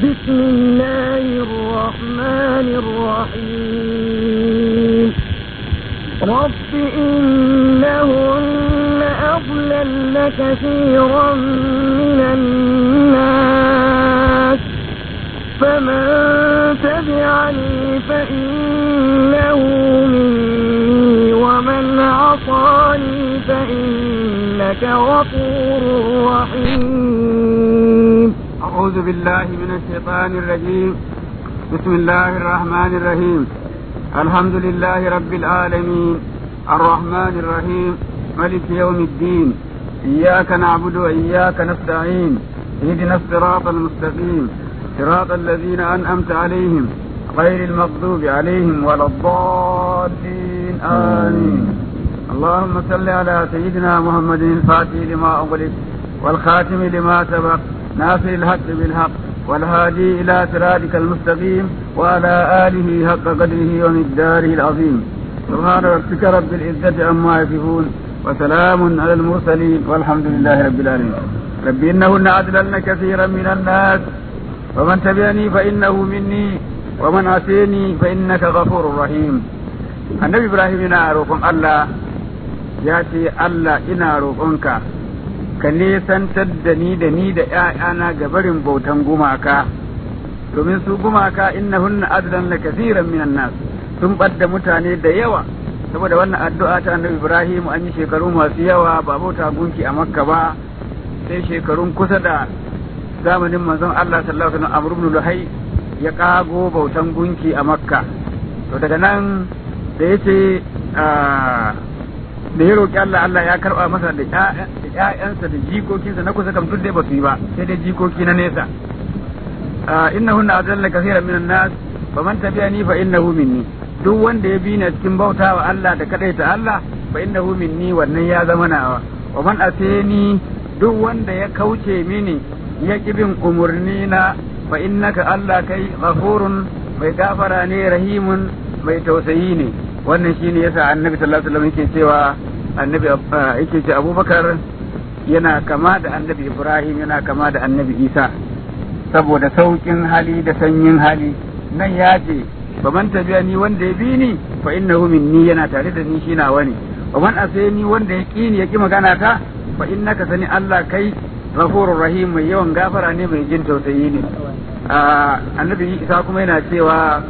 بسم الله الرحمن الرحيم رب إنهن أضللن كثيرا من الناس فمن تبعني فإنه مني ومن عصاني فإنك غفور رحيم أعوذ بالله من الشيطان الرجيم بسم الله الرحمن الرحيم الحمد لله رب العالمين الرحمن الرحيم ملك يوم الدين إياك نعبد وإياك نستعين اهدنا الصراط المستقيم صراط الذين أنعمت عليهم غير المغضوب عليهم ولا الضالين آمين اللهم صل على سيدنا محمد الفاتح لما أغلق والخاتم لما سبق ناصر الحق بالحق والهادي إلى صراطك المستقيم وعلى آله حق قدره ومقداره العظيم سبحان ربك رب العزة عما يصفون وسلام على المرسلين والحمد لله رب العالمين رب إنهن أضللن كثيرا من الناس ومن تبعني فإنه مني ومن عصيني فإنك غفور رحيم النبي إبراهيم ينا روكم الله ياتي الله إنا روكمك ka nesantar da ni da ni da ‘ya'yana ga barin bautan gumaka, domin su gumaka inna hunna adlan la kasiran minan nas sun ɓadda mutane da yawa, saboda wannan addu'a ta annabi Ibrahim an yi shekaru masu yawa ba bauta gunki a Makka ba, sai shekarun kusa da zamanin manzon Allah sallallahu alaihi wasallam Amr ibn Luhai ya kago bautan gunki a Makka. To daga nan da yace da ya roƙi Allah Allah ya karɓa masa da ƴaƴansa da jikokinsa na kusa kam duk dai ba su yi ba sai dai jikoki na nesa innahunna adalla kaseeran minan nas faman tabi'ani fa innahu minni duk wanda ya bi ni cikin bautawa Allah da kadaita Allah fa innahu minni wannan ya zama nawa wa man ateni duk wanda ya kauce mini ya bin umurni na fa innaka Allah kai ghafurun mai gafara ne rahimun mai tausayi ne wannan shine yasa annabi sallallahu alaihi wasallam yake cewa annabi yake ce abubakar yana kama da annabi ibrahim yana kama da annabi isa saboda saukin hali da sanyin hali nan ya ce ba man tabiya ni wanda ya bi ni fa innahu minni yana tare da ni shi nawa ne wa man asani wanda ya ki ni ya ki magana ta fa innaka sani Allah kai ghafurur rahim mai yawan gafara ne mai jin tausayi ne annabi isa kuma yana cewa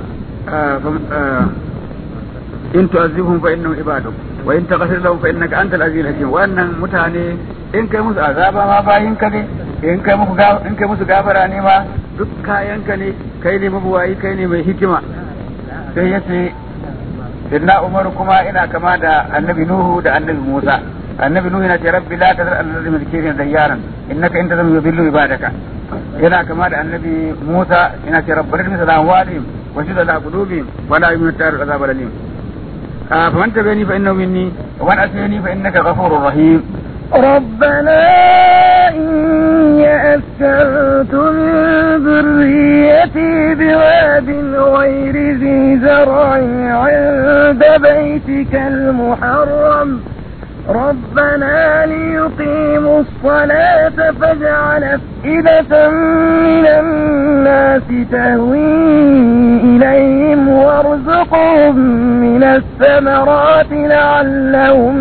in tu'azzibhum fa innahum ibaduk wa in taghfir lahum fa innaka antal azizul hakim wannan mutane in kai musu azaba ma bayin ka ne in kai musu in kai musu gafara ne ma duk kayan ka ne kai ne mabuwayi kai ne mai hikima sai yace inna umaru kuma ina kama da annabi nuhu da annabi musa annabi nuhu yana ce rabbi la tazar alladhi min kirin dayyaran innaka in tazam yudillu ibadaka yana kama da annabi musa yana ce rabbana min salam walihim wa shudda la qulubihim wa la yu'minu tar azab alim فمن تبعني فإنه مني ومن أتيني فإنك غفور رحيم ربنا إني أسكنت من ذريتي بواد غير ذي زرع عند بيتك المحرم ربنا ليقيموا الصلاة فاجعل أفئدة من الناس تهوي إليهم وارزقهم من الثمرات لعلهم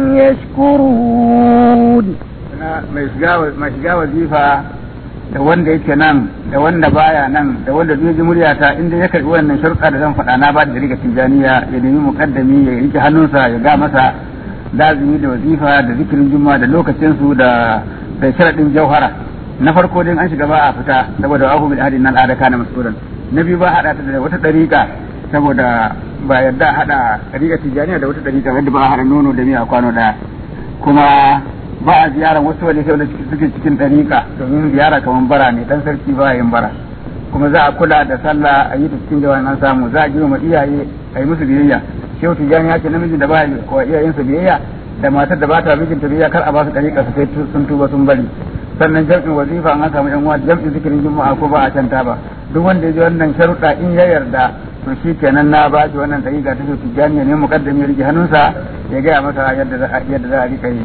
يشكرون mai shiga wazifa da wanda yake nan da wanda baya nan da wanda zai ji muryata inda ya karbi wannan sharuɗa da zan faɗa na ba da riga tijaniya ya nemi mukaddami ya rike hannunsa ya ga masa lazimi da wazifa da zikirin juma da lokacinsu da da sharaɗin jauhara na farko dai an shiga ba a fita saboda ahu bil hadin nan adaka na masuran na biyu ba hada ta da wata dariƙa saboda ba yadda hada dariƙa tijaniya da wata dariƙa wanda ba a hada nono da miya kwano daya kuma ba a ziyarar wasu wani sai suke cikin dariƙa domin ziyara kamar bara ne dan sarki ba yin bara kuma za a kula da sallah a yi ta cikin jawan an samu za a girma iyaye a yi musu biyayya shehu tijani ya ce namiji da ba wa iyayensa biyayya da matar da ba ta mijinta biyayya kar a ba su dariƙa su sai sun tuba sun bari sannan jam'in wazifa an samu yan uwa jam'in zikirin juma'a ko ba a canta ba duk wanda ya ji wannan sharuɗa in ya yarda to shi kenan na ba shi wannan dariƙa ta shehu tijani ne mukaddami ya rike hannunsa ya gaya masa yadda za yadda za a rika yi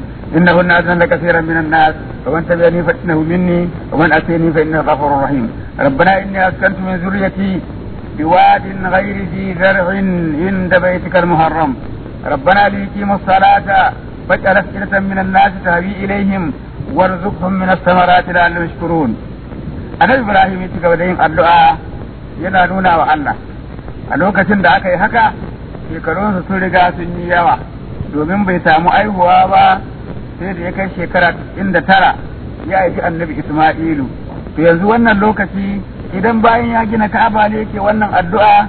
إنه الناس كثيرا من الناس ومن تبعني فإنه مني ومن أتيني فإنه غفور رحيم ربنا إني أسكنت من ذريتي بواد غير ذي زرع عند بيتك المحرم ربنا ليقيموا الصلاة فاجعل أفئدة من الناس تهوي إليهم وارزقهم من الثمرات لعلهم يشكرون annabi ibrahim ya ci gaba da yin addu'a yana nuna wa Allah a lokacin da aka yi haka shekarunsa sun riga sun yi yawa domin bai samu aihuwa ba sai da ya kai shekara inda tara ya aiki annabi isma'ilu to yanzu wannan lokaci idan bayan ya gina ka'aba ne yake wannan addu'a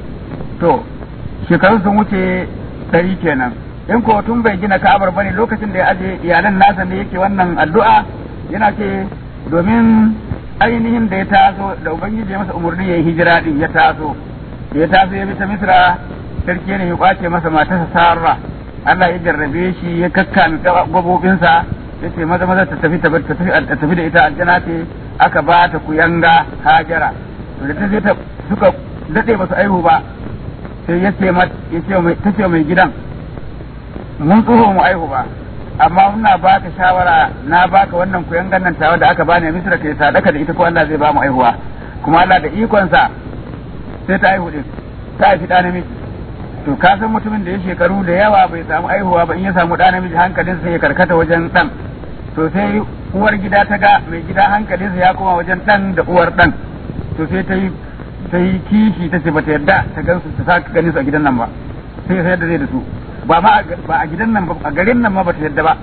to shekarun sun wuce ɗari kenan in ko tun bai gina ka'abar bane lokacin da ya aje iyalan nasa ne yake wannan addu'a yana ce domin ainihin da ya taso da ubangiji ya masa umarni ya yi hijira din ya taso da ya taso ya bi ta misra sarki ne ya kwace masa matarsa sarra Allah ya jarrabe shi ya kakkame gabobinsa ya ce maza maza ta tafi ta tafi da ita aljana ce aka ba ta kuyanga hajara to da ta je ta suka dade ba su aihu ba sai ya ce ta ce mai gidan mun tsoho mu aihu ba amma muna baka shawara na baka wannan kuyangan nan tawa da aka bani misra kai sadaka da ita ko Allah zai ba mu aihuwa kuma Allah da ikonsa sai ta aihu din ta haifi ɗa namiji to ka san mutumin da ya shekaru da yawa bai samu aihuwa ba in ya samu ɗa namiji hankalin sai ya karkata wajen ɗan to sai uwar gida ta ga mai gida hankalinsa ya koma wajen ɗan da uwar ɗan to sai ta yi ta yi kishi ta ce bata yarda ta gansu ta saka ganin su a gidan nan ba sai sai da zai da su ba ma ba a gidan nan ba a garin nan ma bata yarda ba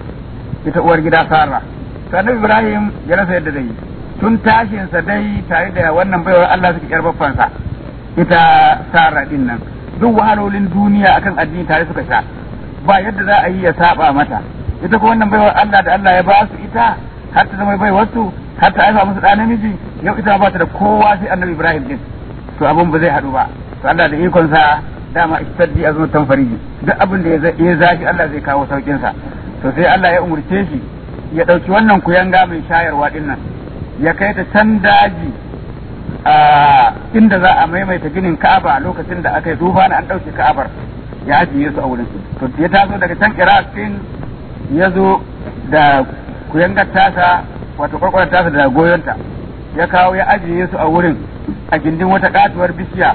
ita uwar gida Sara to annabi Ibrahim ya rasa yadda zai yi tun tashin sa dai tare da wannan baiwar Allah suke yar babbansa ita Sara din nan duk wahalolin duniya akan addini tare suka sha ba yadda za a yi ya saba mata ita ko wannan baiwar Allah da Allah ya ba su ita har ta zama baiwar su har ta haifa musu ɗa namiji yau ita ba ta da kowa sai annabi Ibrahim din to abun ba zai haɗu ba to Allah da ikon sa dama istaddi azmatan fariji duk abin da ya zafi Allah zai kawo saukin sa to sai Allah ya umurce shi ya ɗauki wannan kuyanga mai shayarwa din nan ya kai ta can daji a inda za a maimaita ginin Ka'aba lokacin da aka yi duba na an ɗauke Ka'abar ya ajiye su a wurin to ya taso daga can Iraq din ya zo da kuyangar tasa wato kwarkwarar tasa da goyonta ya kawo ya ajiye su a wurin a gindin wata katuwar bishiya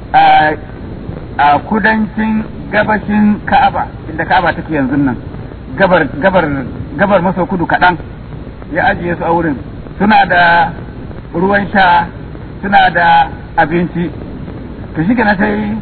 a kudancin gabashin Ka'aba inda Ka'aba take yanzu nan gabar gabar gabar maso kudu kaɗan ya ajiye su a wurin suna da ruwan sha suna da abinci to shi na sai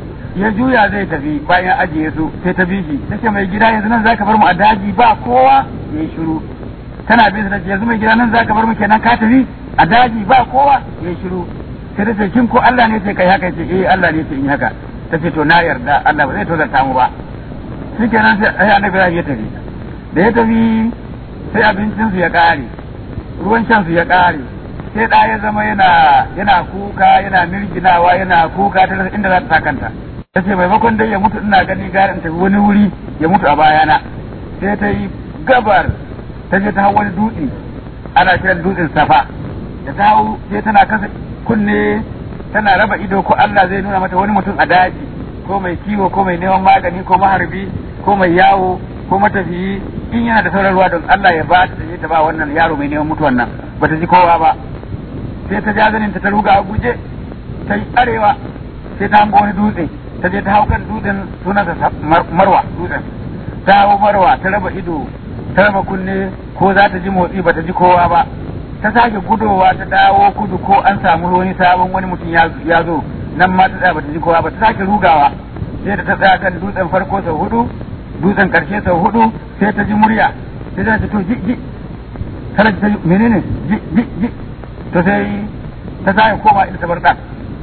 ya juya zai tafi bayan ajiye su sai ta bi shi tace mai gida yanzu nan zaka bar mu a daji ba kowa yayi shiru tana bin sa yanzu mai gida nan zaka bar mu kenan ka tafi a daji ba kowa yayi shiru sai ta ce kin ko Allah ne ce kai haka ce eh Allah ne ce in haka ta ce to na yarda Allah ba zai tozarta mu ba shikenan sai ai annabi ya tafi da ya tafi sai abincin su ya kare ruwan shan su ya kare sai da ya zama yana yana kuka yana mirginawa yana kuka ta inda za ta sakanta ta ce maimakon dai ya mutu ina gani gara in tafi wani wuri ya mutu a bayana sai ta yi gabar ta je ta hau wani dutse ana kiran dutsen safa da ta hau sai tana kasa kunne tana raba ido ko Allah zai nuna mata wani mutum a daji ko mai kiwo ko mai neman magani ko maharbi ko mai yawo ko matafiyi in yana da sauran ruwa don Allah ya ba ta ta ba wannan yaro mai neman mutuwan nan bata ji kowa ba sai ta ja zanin ta ta ruga a guje ta yi arewa sai ta hango wani dutse ta je ta hau kan dutsen sunansa marwa dutsen ta hau marwa ta raba ido ta raba kunne ko za ta ji motsi bata ji kowa ba ta sake gudowa ta dawo kudu ko an samu wani sabon wani mutum ya zo nan ma ta tsaya bata ji kowa ba ta sake rugawa sai da ta tsaya kan dutsen farko sau hudu dutsen karshe sau hudu sai ta ji murya sai ta ce to ji ji tana ta menene ji ji ji to sai ta sake koma inda ta bar da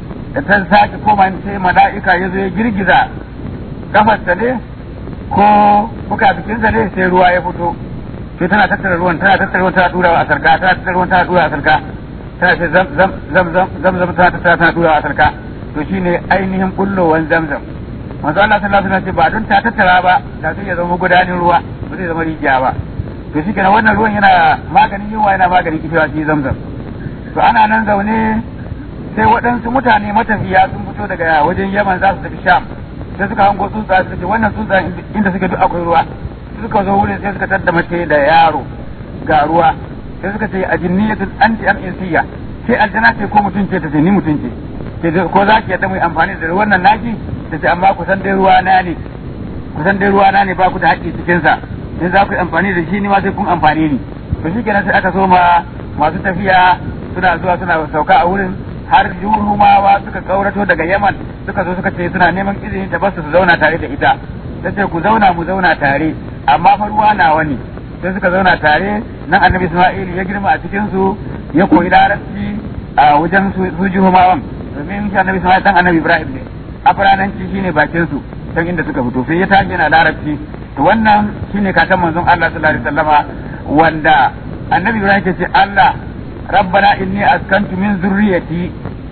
ta sake koma sai mala'ika ya zo ya girgiza kafarsa ne ko buka bikinsa ne sai ruwa ya fito sai tana tattara ruwan tana tattara ruwan tana durawa a sarka tana tattara ruwan tana durawa a sarka tana ce zam zam zam zam zam zam tana tattara tana durawa a sarka to shine ainihin bullowan zamzam manzo Allah sallallahu alaihi wasallam ce ba don ta tattara ba da sai ya zama gudanin ruwa ba zai zama rijiya ba to shi kenan wannan ruwan yana maganin yunwa yana maganin kishiwa shi zamzam to ana nan zaune sai waɗansu mutane matafiya sun fito daga wajen yaman za su tafi sham sai suka hango tsuntsa suka ce wannan tsuntsa inda suke duk akwai ruwa suka zo wurin sai suka tadda mace da yaro ga ruwa sai suka ce a jinniyatul anti am insiya ke aljana ce ko mutum ce ta ce ni mutum ce ce ko za ki yadda mu yi amfani da ruwan nan naki ta ce amma kusan dai ruwa na ne kusan dai ruwa na ne ba ku da haƙƙi cikin sa in za ku yi amfani da shi ni ma sai kun amfani ni to shi kenan sai aka so ma masu tafiya suna zuwa suna sauka a wurin har jurumawa suka kaurato daga yaman suka zo suka ce suna neman izini ta basu su zauna tare da ita ta ce ku zauna mu zauna tare amma fa ruwa nawa ne sai suka zauna tare nan annabi isma'il ya girma a cikin su ya koyi larabci a wajen su jurumawan domin shi annabi isma'il dan annabi ibrahim ne afrananci shine bakin su can inda suka fito sai ya tashi yana larabci to wannan shine kakan manzon Allah sallallahu alaihi wasallama wanda annabi ibrahim ke ce Allah rabbana inni askantu min zurriyati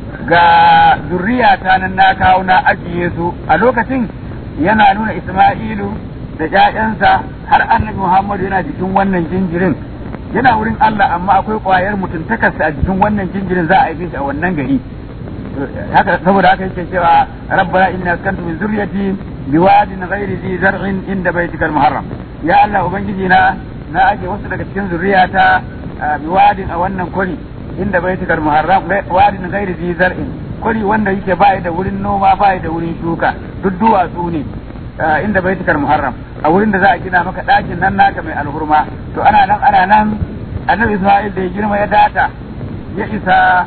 ga zurriyata nan na kawo na ajiye su a lokacin yana nuna Isma'ilu da ƴaƴansa har annabi Muhammadu yana jikin wannan jinjirin yana wurin Allah amma akwai ƙwayar mutuntakarsa a jikin wannan jinjirin za a haife shi a wannan gari haka saboda haka yake cewa rabbana inni askantu min zurriyati biwadin ghairi zi zar'in inda baitikal muharram ya Allah ubangiji na na aje wasu daga cikin zurriyata biwadin a wannan kwari inda baitikal muharram wadin ghairi zi zar'in kwari wanda yake bai da wurin noma bai da wurin shuka duk duwatsu ne inda baitikal muharram a wurin da za a gina maka ɗakin nan naka mai alhurma to ana nan ana nan annabi Isma'il da ya girma ya data ya isa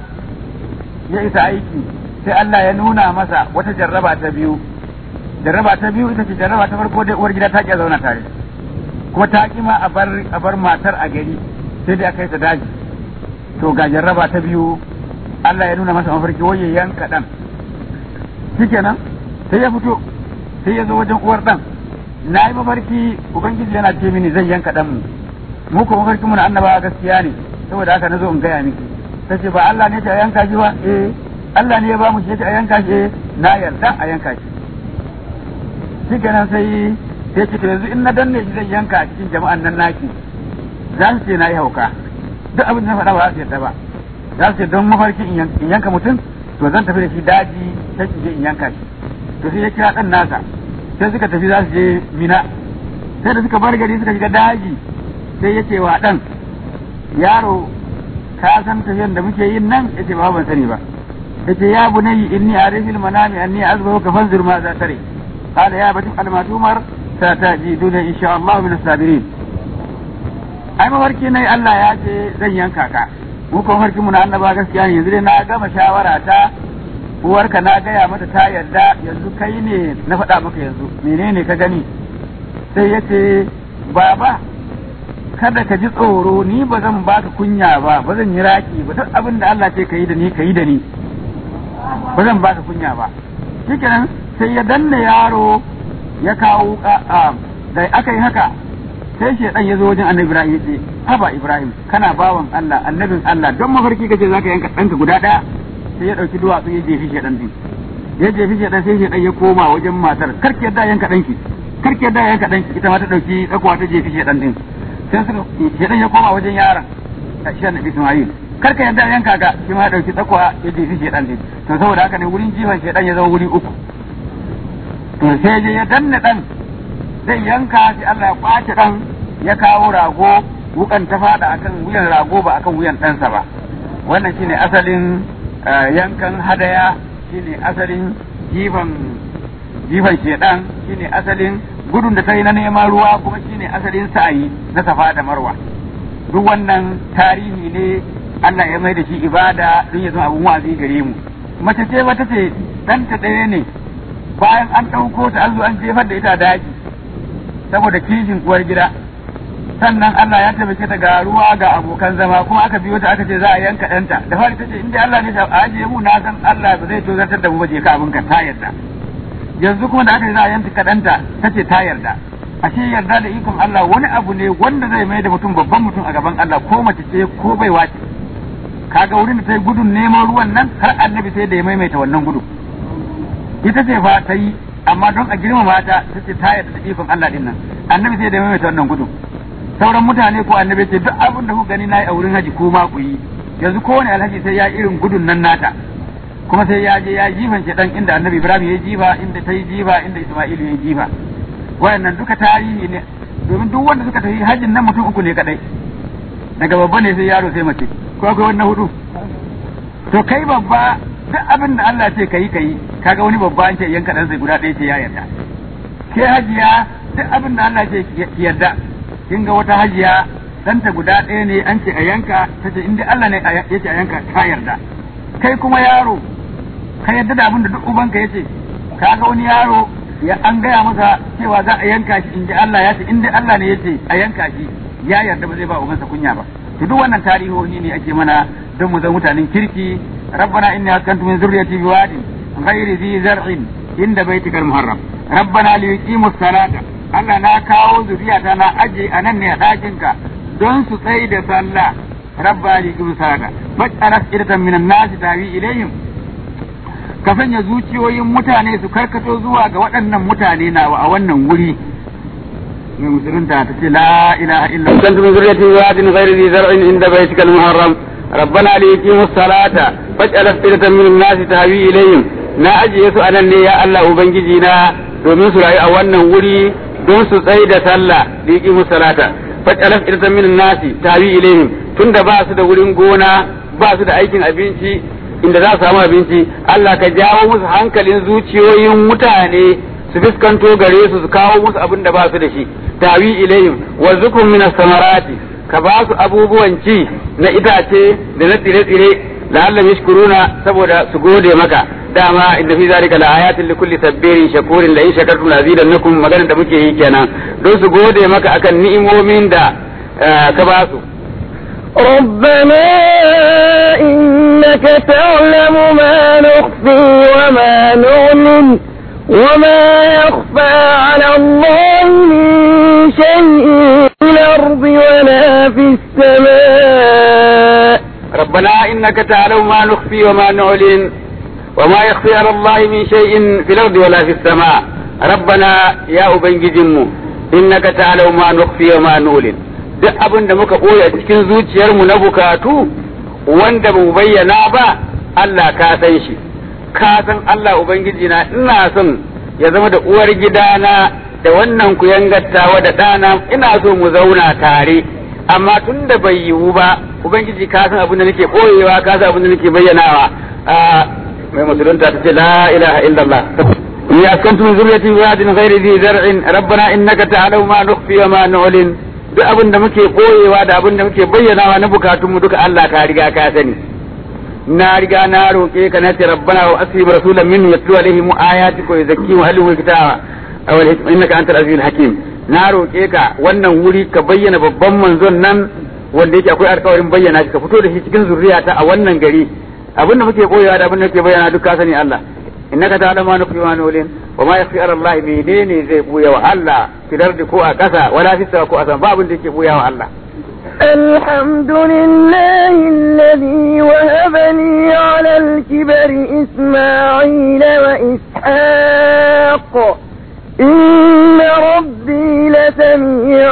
ya isa aiki sai Allah ya nuna masa wata jarraba ta biyu jarraba ta biyu ita ce jarraba ta farko dai uwar gida ta ki zauna tare kuma ta ki ma a bar a bar matar a gari sai dai aka yi ta daji to ga jarraba ta biyu Allah ya nuna masa mafarki wai ya yanka dan shikenan sai ya fito sai ya zo wajen uwar dan na yi mafarki ubangiji yana ce mini zai yanka dan mu mu ko mafarkin mu na annabawa gaskiya ne saboda haka na zo in gaya miki ta ce ba Allah ne ta yanka shi ba eh Allah ne ya ba mu shi a yanka shi eh na yarda a yanka shi shi kenan sai sai ce to yanzu in na danne shi zai yanka a cikin jama'an nan naki za su ce na yi hauka duk abin da na faɗa ba za su yarda ba za su ce don mafarki in yanka mutum to zan tafi da shi daji sai ki je in yanka shi to sai ya kira ɗan nasa sai suka tafi za su je mina sai da suka bar gari suka shiga daji sai ya ce wa ɗan yaro ka san tafiyan da muke yin nan yace ba ban sani ba yace ya bunayyi inni arifil manami anni azbahu ka fanzur ma za tare qala ya bati almatumar satajiduna insha Allah min sabirin ai mafarki ne Allah ya ce zan yanka ka mu ko mafarki mu na annaba gaskiya ne yanzu dai na gama shawara ta uwarka na gaya mata ta yarda yanzu kai ne na faɗa maka yanzu menene ka gani sai yace baba kada ka ji tsoro ni ba zan baka kunya ba ba zan yi raki ba duk abin da Allah ce ka yi da ni ka yi da ni ba zan baka kunya ba shikenan sai ya danna yaro ya kawo da aka yi haka sai shedan ya zo wajen annabi Ibrahim ya ce haba Ibrahim kana bawan Allah annabin Allah don mafarki kace zaka yanka ɗanka guda ɗaya sai ya ɗauki duwatsu ya jefi shedan din ya jefi shedan sai shedan ya koma wajen matar karki yadda yanka ɗanki karki yadda yanka ɗanki ita ma ta ɗauki tsakuwa ta jefi shedan din sai suka shedan ya koma wajen yaron shi annabi Ismail kar ka yadda yanka ka shi ma dauki tsakwa ya jefi shedan din to saboda haka ne wurin jifan shedan ya zama wuri uku to sai je ya danna dan zai yanka shi Allah ya kwace dan ya kawo rago wukan ta fada akan wuyan rago ba akan wuyan ɗansa ba wannan shine asalin yankan hadaya shine asalin jifan jifan shedan shine asalin gudun da ta yi na neman ruwa kuma shine asalin sa'ayi na safa da marwa duk wannan tarihi ne Allah ya mai da shi ibada don ya zama abun wazi gare mu mace ce wata ce ɗanta ɗaya ne bayan an ɗauko ta an zo an jefar da ita daji saboda kishin uwar gida sannan Allah ya taimake ta ga ruwa ga abokan zama kuma aka biyo ta aka ce za a yanka ɗanta da fari ta ce in dai Allah ne a ajiye mu na san Allah ba zai tozartar da mu ba je ka abin ka ta yarda yanzu kuma da aka yi za a yanka kaɗanta ta ce ta yarda ashe yarda da ikon Allah wani abu ne wanda zai mai da mutum babban mutum a gaban Allah ko mace ce ko bai wace kaga wurin da ta yi gudun neman ruwan nan har annabi sai da ya maimaita wannan gudu ita ce fa ta yi amma don a girmama ta ta ce ta yarda da ikon Allah din nan annabi sai da ya maimaita wannan gudu sauran mutane ko annabi ce duk abin da kuka gani nayi a wurin haji ko ma ku yi yanzu kowane alhaji sai ya irin gudun nan nata kuma sai ya je ya jifan dan inda annabi ibrahim ya jifa inda ta yi jifa inda isma'ilu ya jifa wayannan duka tarihi ne domin duk wanda suka tafi hajjin nan mutum uku ne kadai daga babba ne sai yaro sai mace ko akwai wannan hudu to kai babba duk abin da Allah ce kai kai kaga wani babba an ce yanka dan sai guda ɗaya ce ya yarda ke hajiya duk abin da Allah ce ki yarda kin ga wata hajiya danta guda ɗaya ne an ce a yanka ta ce inda Allah ne ya ce a yanka ka yarda kai kuma yaro ka yarda da abin da duk ubanka ya ce kaga wani yaro ya an gaya masa cewa za a yanka shi inda Allah ya ce inda Allah ne ya ce a yanka shi ya yarda ba zai ba ubansa kunya ba to duk wannan tarihohi ne ake mana don mu zama mutanen kirki rabbana inni askantu min zurriyati biwadin ghairi zi zar'in inda baitikal muharram rabbana li yuqimus salata Allah na kawo zuriyata na aje a nan ne a ɗakinka don su tsaye da sallah rabba li yuqimus salata faj'al afidatan minan nasi tawi ilayhim ka sanya zuciyoyin mutane su karkato zuwa ga waɗannan mutane nawa a wannan wuri mai musulunta ta ce la ilaha illa Allah kuntum zurriyatin wadin ghairi dhi zar'in inda baytikal muharram rabbana li yuqimus salata faj'al afidatan minan nasi tahwi ilayhim na ajiye su anan ne ya Allah ubangiji na domin su rayu a wannan wuri don su tsaye da sallah li yuqimus salata faj'al afidatan minan nasi tahwi ilayhim tunda ba su da wurin gona ba su da aikin abinci inda za su samu abinci Allah ka jawo musu hankalin zuciyoyin mutane su fuskanto gare su su kawo musu abin da ba su da shi tawi ilayhim warzukum min samarati ka ba su abubuwan ci na itace da na tsire-tsire la'allam yashkuruna saboda su gode maka dama inda fi zalika la ayatin likulli sabbirin shakurin la in shakartum la azidannakum maganar da muke yi kenan don su gode maka akan ni'imomin da ka ba su ربنا إنك تعلم ما نخفي وما نعلن وما يخفى على الله من شيء في الأرض ولا في السماء ربنا إنك تعلم ما نخفي وما نعلن وما يخفي على الله من شيء في الأرض ولا في السماء ربنا يا أبنجدمو إنك تعلم ما نخفي وما نعلن duk abin da muka ɓoye a cikin zuciyarmu na bukatu wanda ba mu bayyana ba Allah ka san shi ka san Allah Ubangiji na ina son ya zama da uwar gidana da wannan kuyangattawa da ɗana ina so mu zauna tare amma tun da bai yiwu ba Ubangiji ka san abin da nake ɓoyewa ka san abin da nake bayyanawa mai musulunta ta ce la ilaha illallah ya askantu min zurriyati wadin ghairi dhi zar'in rabbana innaka ta'lamu ma nukhfi wa ma nu'lin duk abin da muke koyewa da abin da muke bayyanawa na bukatunmu duka Allah ka riga ka sani na riga na roƙe ka na ce rabbana wa asib rasulan minhu yatlu alaihim ayatika wa yuzakkihim wa yuhyi kitaba aw innaka antal azizul hakim na roƙe ka wannan wuri ka bayyana babban manzon nan wanda yake akwai alƙawarin bayyana shi ka fito da shi cikin zuriyata a wannan gari abin da muke koyewa da abin da muke bayyana duk ka sani Allah innaka ta'lamu ma nukhfi wa nulin wa ma yakhfi ala Allah menene zai buya wa Allah filar da ko a ƙasa wala fi ko a sama ba abin da yake buya wa Allah الحمد لله الذي وهب لي على الكبر إسماعيل وإسحاق إن ربي لسميع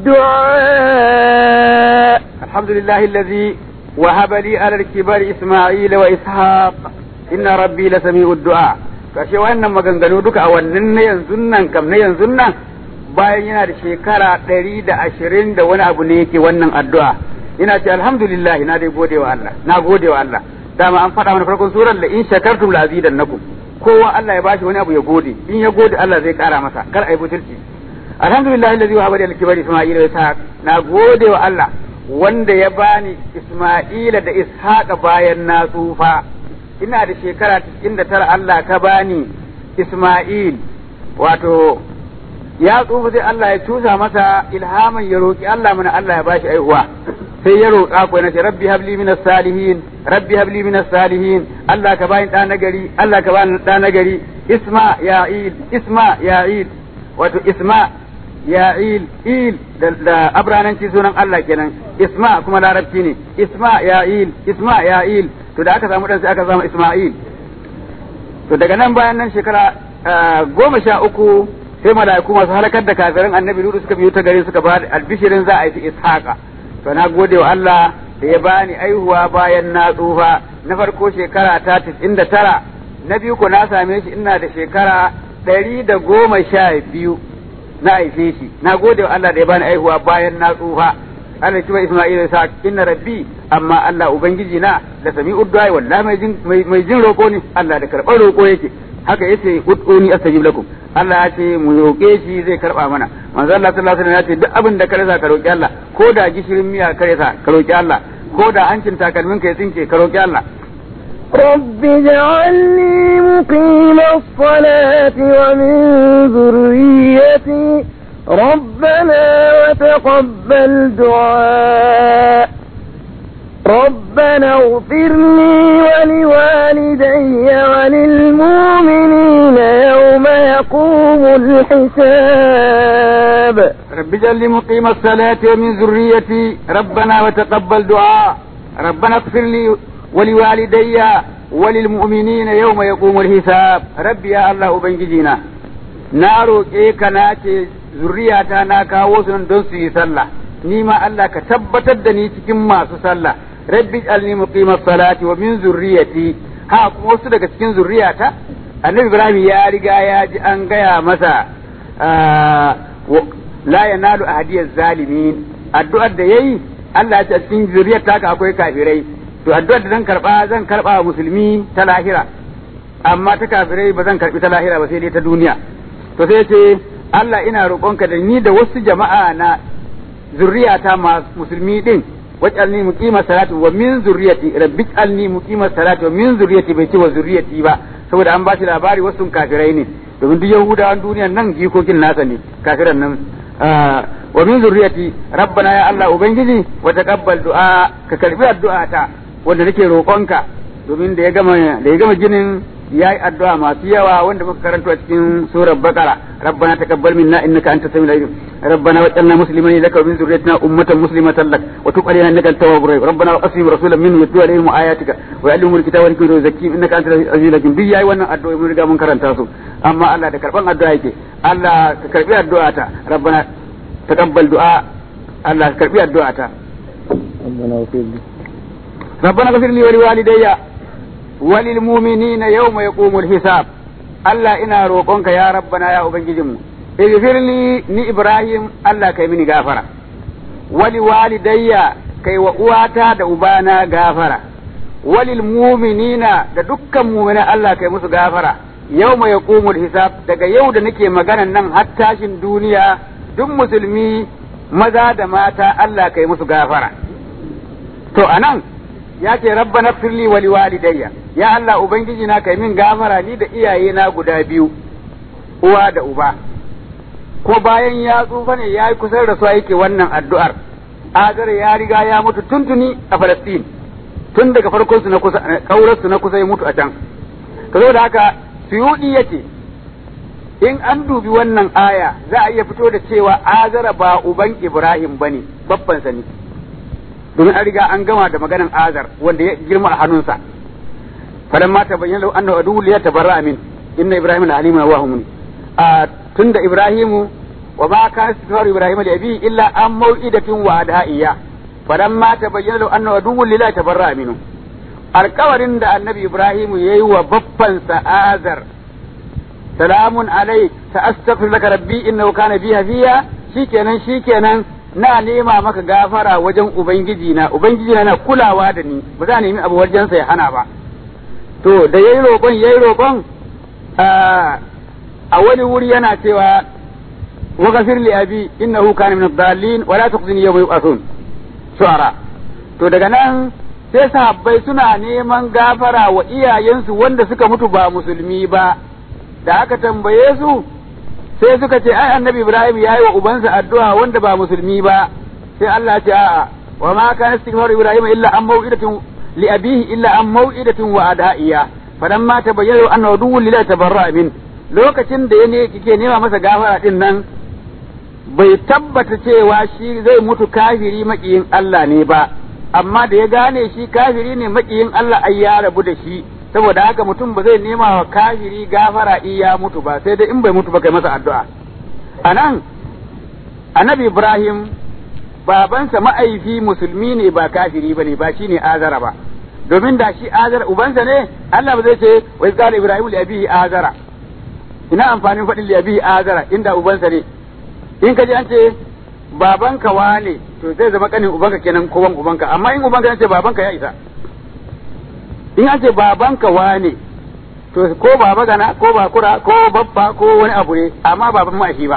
الدعاء الحمد لله الذي وهب لي على الكبر إسماعيل وإسحاق إن ربي لسميع الدعاء kashe wannan maganganu duka a wannan na yanzu nan kam na yanzu nan bayan yana da shekara ɗari da ashirin da wani abu ne yake wannan addu'a ina ce alhamdulillah na dai gode wa Allah na gode wa Allah dama an faɗa mana farkon surar la in shakartum la azidannakum kowa Allah ya bashi wani abu ya gode in ya gode Allah zai kara masa kar ai butulci alhamdulillah alladhi wahaba li al-kibari isma'ila wa ishaq na gode wa Allah wanda ya bani isma'ila da ishaqa bayan na tsufa ina da shekara da tara Allah ka bani Ismail wato ya tsufa sai Allah ya cusa masa ilhaman ya roki Allah mana Allah ya bashi aihuwa sai ya roƙa ko na ce rabbi habli minas salihin rabbi habli minas salihin Allah ka bani ɗa nagari Allah ka bani ɗa nagari isma ya'il isma ya'il wato isma ya'il il da, da abrananci sunan Allah kenan isma kuma larabci ne isma ya'il isma ya'il to da aka samu dan sai aka samu Isma'il to daga nan bayan nan shekara goma sha uku sai mala'iku masu halakar da kafirin annabi Lutu suka biyo ta gari suka ba albishirin za a yi Ishaqa to na gode wa Allah da ya bani aihuwa bayan na tsufa na farko shekara ta da tara na biyu ko na same shi ina da shekara ɗari da goma sha biyu na haife shi na gode wa Allah da ya bani aihuwa bayan na tsufa Allah ya Isma'il ya sa inna rabbi amma Allah ubangiji na da sami uddu'a wallahi mai jin mai jin roko ne Allah da karɓar roko yake haka yace ud'uni astajib lakum Allah ya ce mu roƙe shi zai karɓa mana manzo Allah sallallahu alaihi wasallam ya ce duk abin da ka rasa ka roƙi Allah ko da gishirin miya ka rasa ka roƙi Allah ko da hancin takalmin ka ya tsinke ka roƙi Allah رب اجعلني مقيم الصلاة ومن ذريتي ربنا وتقبل دعاء ربنا اغفر لي ولوالدي وللمؤمنين يوم يقوم الحساب رب اجعلني مقيم الصلاة ومن ذريتي ربنا وتقبل دعاء ربنا اغفر لي ولوالدي وللمؤمنين يوم يقوم الحساب ربي يا الله ubangijina na roƙe ka na ce zuriyata na kawo su don su yi sallah ni ma Allah ka tabbatar da ni cikin masu sallah rabbi alni muqimas salati wa min zurriyati ha kuma wasu daga cikin zurriyata annabi ibrahim ya riga ya ji an gaya masa la yanalu ahadiyaz zalimin addu'ar da yayi Allah ya ce cikin zuriyar taka akwai kafirai to addu'ar da zan karba zan karba wa musulmi ta lahira amma ta kafirai ba zan karbi ta lahira ba sai dai ta duniya to sai ce Allah ina roƙonka da ni da wasu jama'a na zurriyata ma musulmi din waj'alni muqima salati wa min zurriyati rabbi ij'alni muqima salati wa min zurriyati bai ce wa zurriyati ba saboda an ba shi labari wasu kafirai ne domin duk yahudawan duniyan nan jikokin nasa ne kafiran nan wa min zurriyati rabbana ya Allah ubangiji wa taqabbal du'a ka karbi addu'a ta wanda nake roƙonka domin da ya gama da ya gama ginin yayi addu'a masu yawa wanda muka karanto a cikin surar baqara rabbana taqabbal minna innaka antas samiul alim rabbana waj'alna muslimin laka wa min zurriyyatina ummatan muslimatan lak wa tub alaina innaka antat tawwabur rahim rabbana waqsim rasulan minhu yatlu alaihim ayatika wa yu'allimuhum alkitaba wal hikmata wa yuzakkihim innaka antal azizul hakim duk yayi wannan addu'a mun riga mun karanta su amma Allah da karban addu'a yake Allah ka karbi addu'a ta rabbana taqabbal du'a Allah ka karbi addu'a ta ربنا اغفر لي ربنا اغفر لي ولوالدي وللمؤمنين يوم يقوم الحساب Allah ina roƙonka ya rabbana ya ubangijinmu ighfir li ni Ibrahim Allah kai mini gafara wali walidayya kai wa uwata da ubana gafara walil mu'minina da dukkan mu'mina Allah kai musu gafara yawma yaqumul hisab daga yau da nake maganan nan har tashin duniya duk musulmi maza da mata Allah kai musu gafara to anan ya ce rabbana firli wali walidayya ya Allah ubangiji na kai min gafara ni da iyaye na guda biyu uwa da uba ko bayan ya tsufa ne ya yi kusan rasuwa yake wannan addu'ar Agar ya riga ya mutu tuntuni a Falastin tun daga farkon su na kusa kaurar su na kusa ya mutu a can to da haka suyudi yace in an dubi wannan aya za a iya fito da cewa azara ba uban Ibrahim bane babban sa ne domin an riga an gama da maganan azar wanda ya girma a hannunsa falamma tabayyana lahu annahu aduwwun li yatabarra min inna ibrahima la alimun wa hum a tunda ibrahimu wa ma kana istighfaru ibrahima li abi illa an mau'idatin wa adaiya falamma tabayyana lahu annahu aduwwun li yatabarra minhu alkawarin da annabi ibrahimu yayi wa babban sa azar salamun alaik ta astaghfir laka rabbi innahu kana bi hafiya shikenan shikenan na nema maka gafara wajen ubangiji na ubangiji na kulawa da ni ba za nemi abu wajensa ya hana ba to da yayi roƙon yayi roƙon a wani wuri yana cewa wa ghafir li abi innahu kana min ad-dallin wa la tukhzini yawma yub'athun shu'ara to daga nan sai sahabbai suna neman gafara wa iyayensu wanda suka mutu ba musulmi ba da aka tambaye su sai suka ce ai annabi Ibrahim ya yi wa ubansa addu'a wanda ba musulmi ba sai Allah ya ce a'a wa ma kana istighfaru Ibrahim illa an mau'idatin li abihi illa an mau'idatin wa adaiya falamma tabayyana anna duwwun lillahi tabarra min lokacin da yane kike nema masa gafara din nan bai tabbata cewa shi zai mutu kafiri makiyin Allah ne ba amma da ya gane shi kafiri ne makiyin Allah ai ya rabu da shi saboda haka mutum ba zai nema wa kafiri gafara in ya mutu ba sai dai in bai mutu ba kai masa addu'a anan annabi ibrahim babansa ma'aifi musulmi ne ba kafiri ba ne ba shi ne azara ba domin da shi azara ubansa ne Allah ba zai ce wa qala ibrahim li abihi azara ina amfanin faɗin li abihi azara inda ubansa ne in ka ji an ce babanka wane to zai zama kanin ubanka kenan ko wan ubanka amma in ubanka yace babanka ya isa in an ce babanka wane to ko baba gana ko bakura ko babba ko wani abu ne amma baban ma shi ba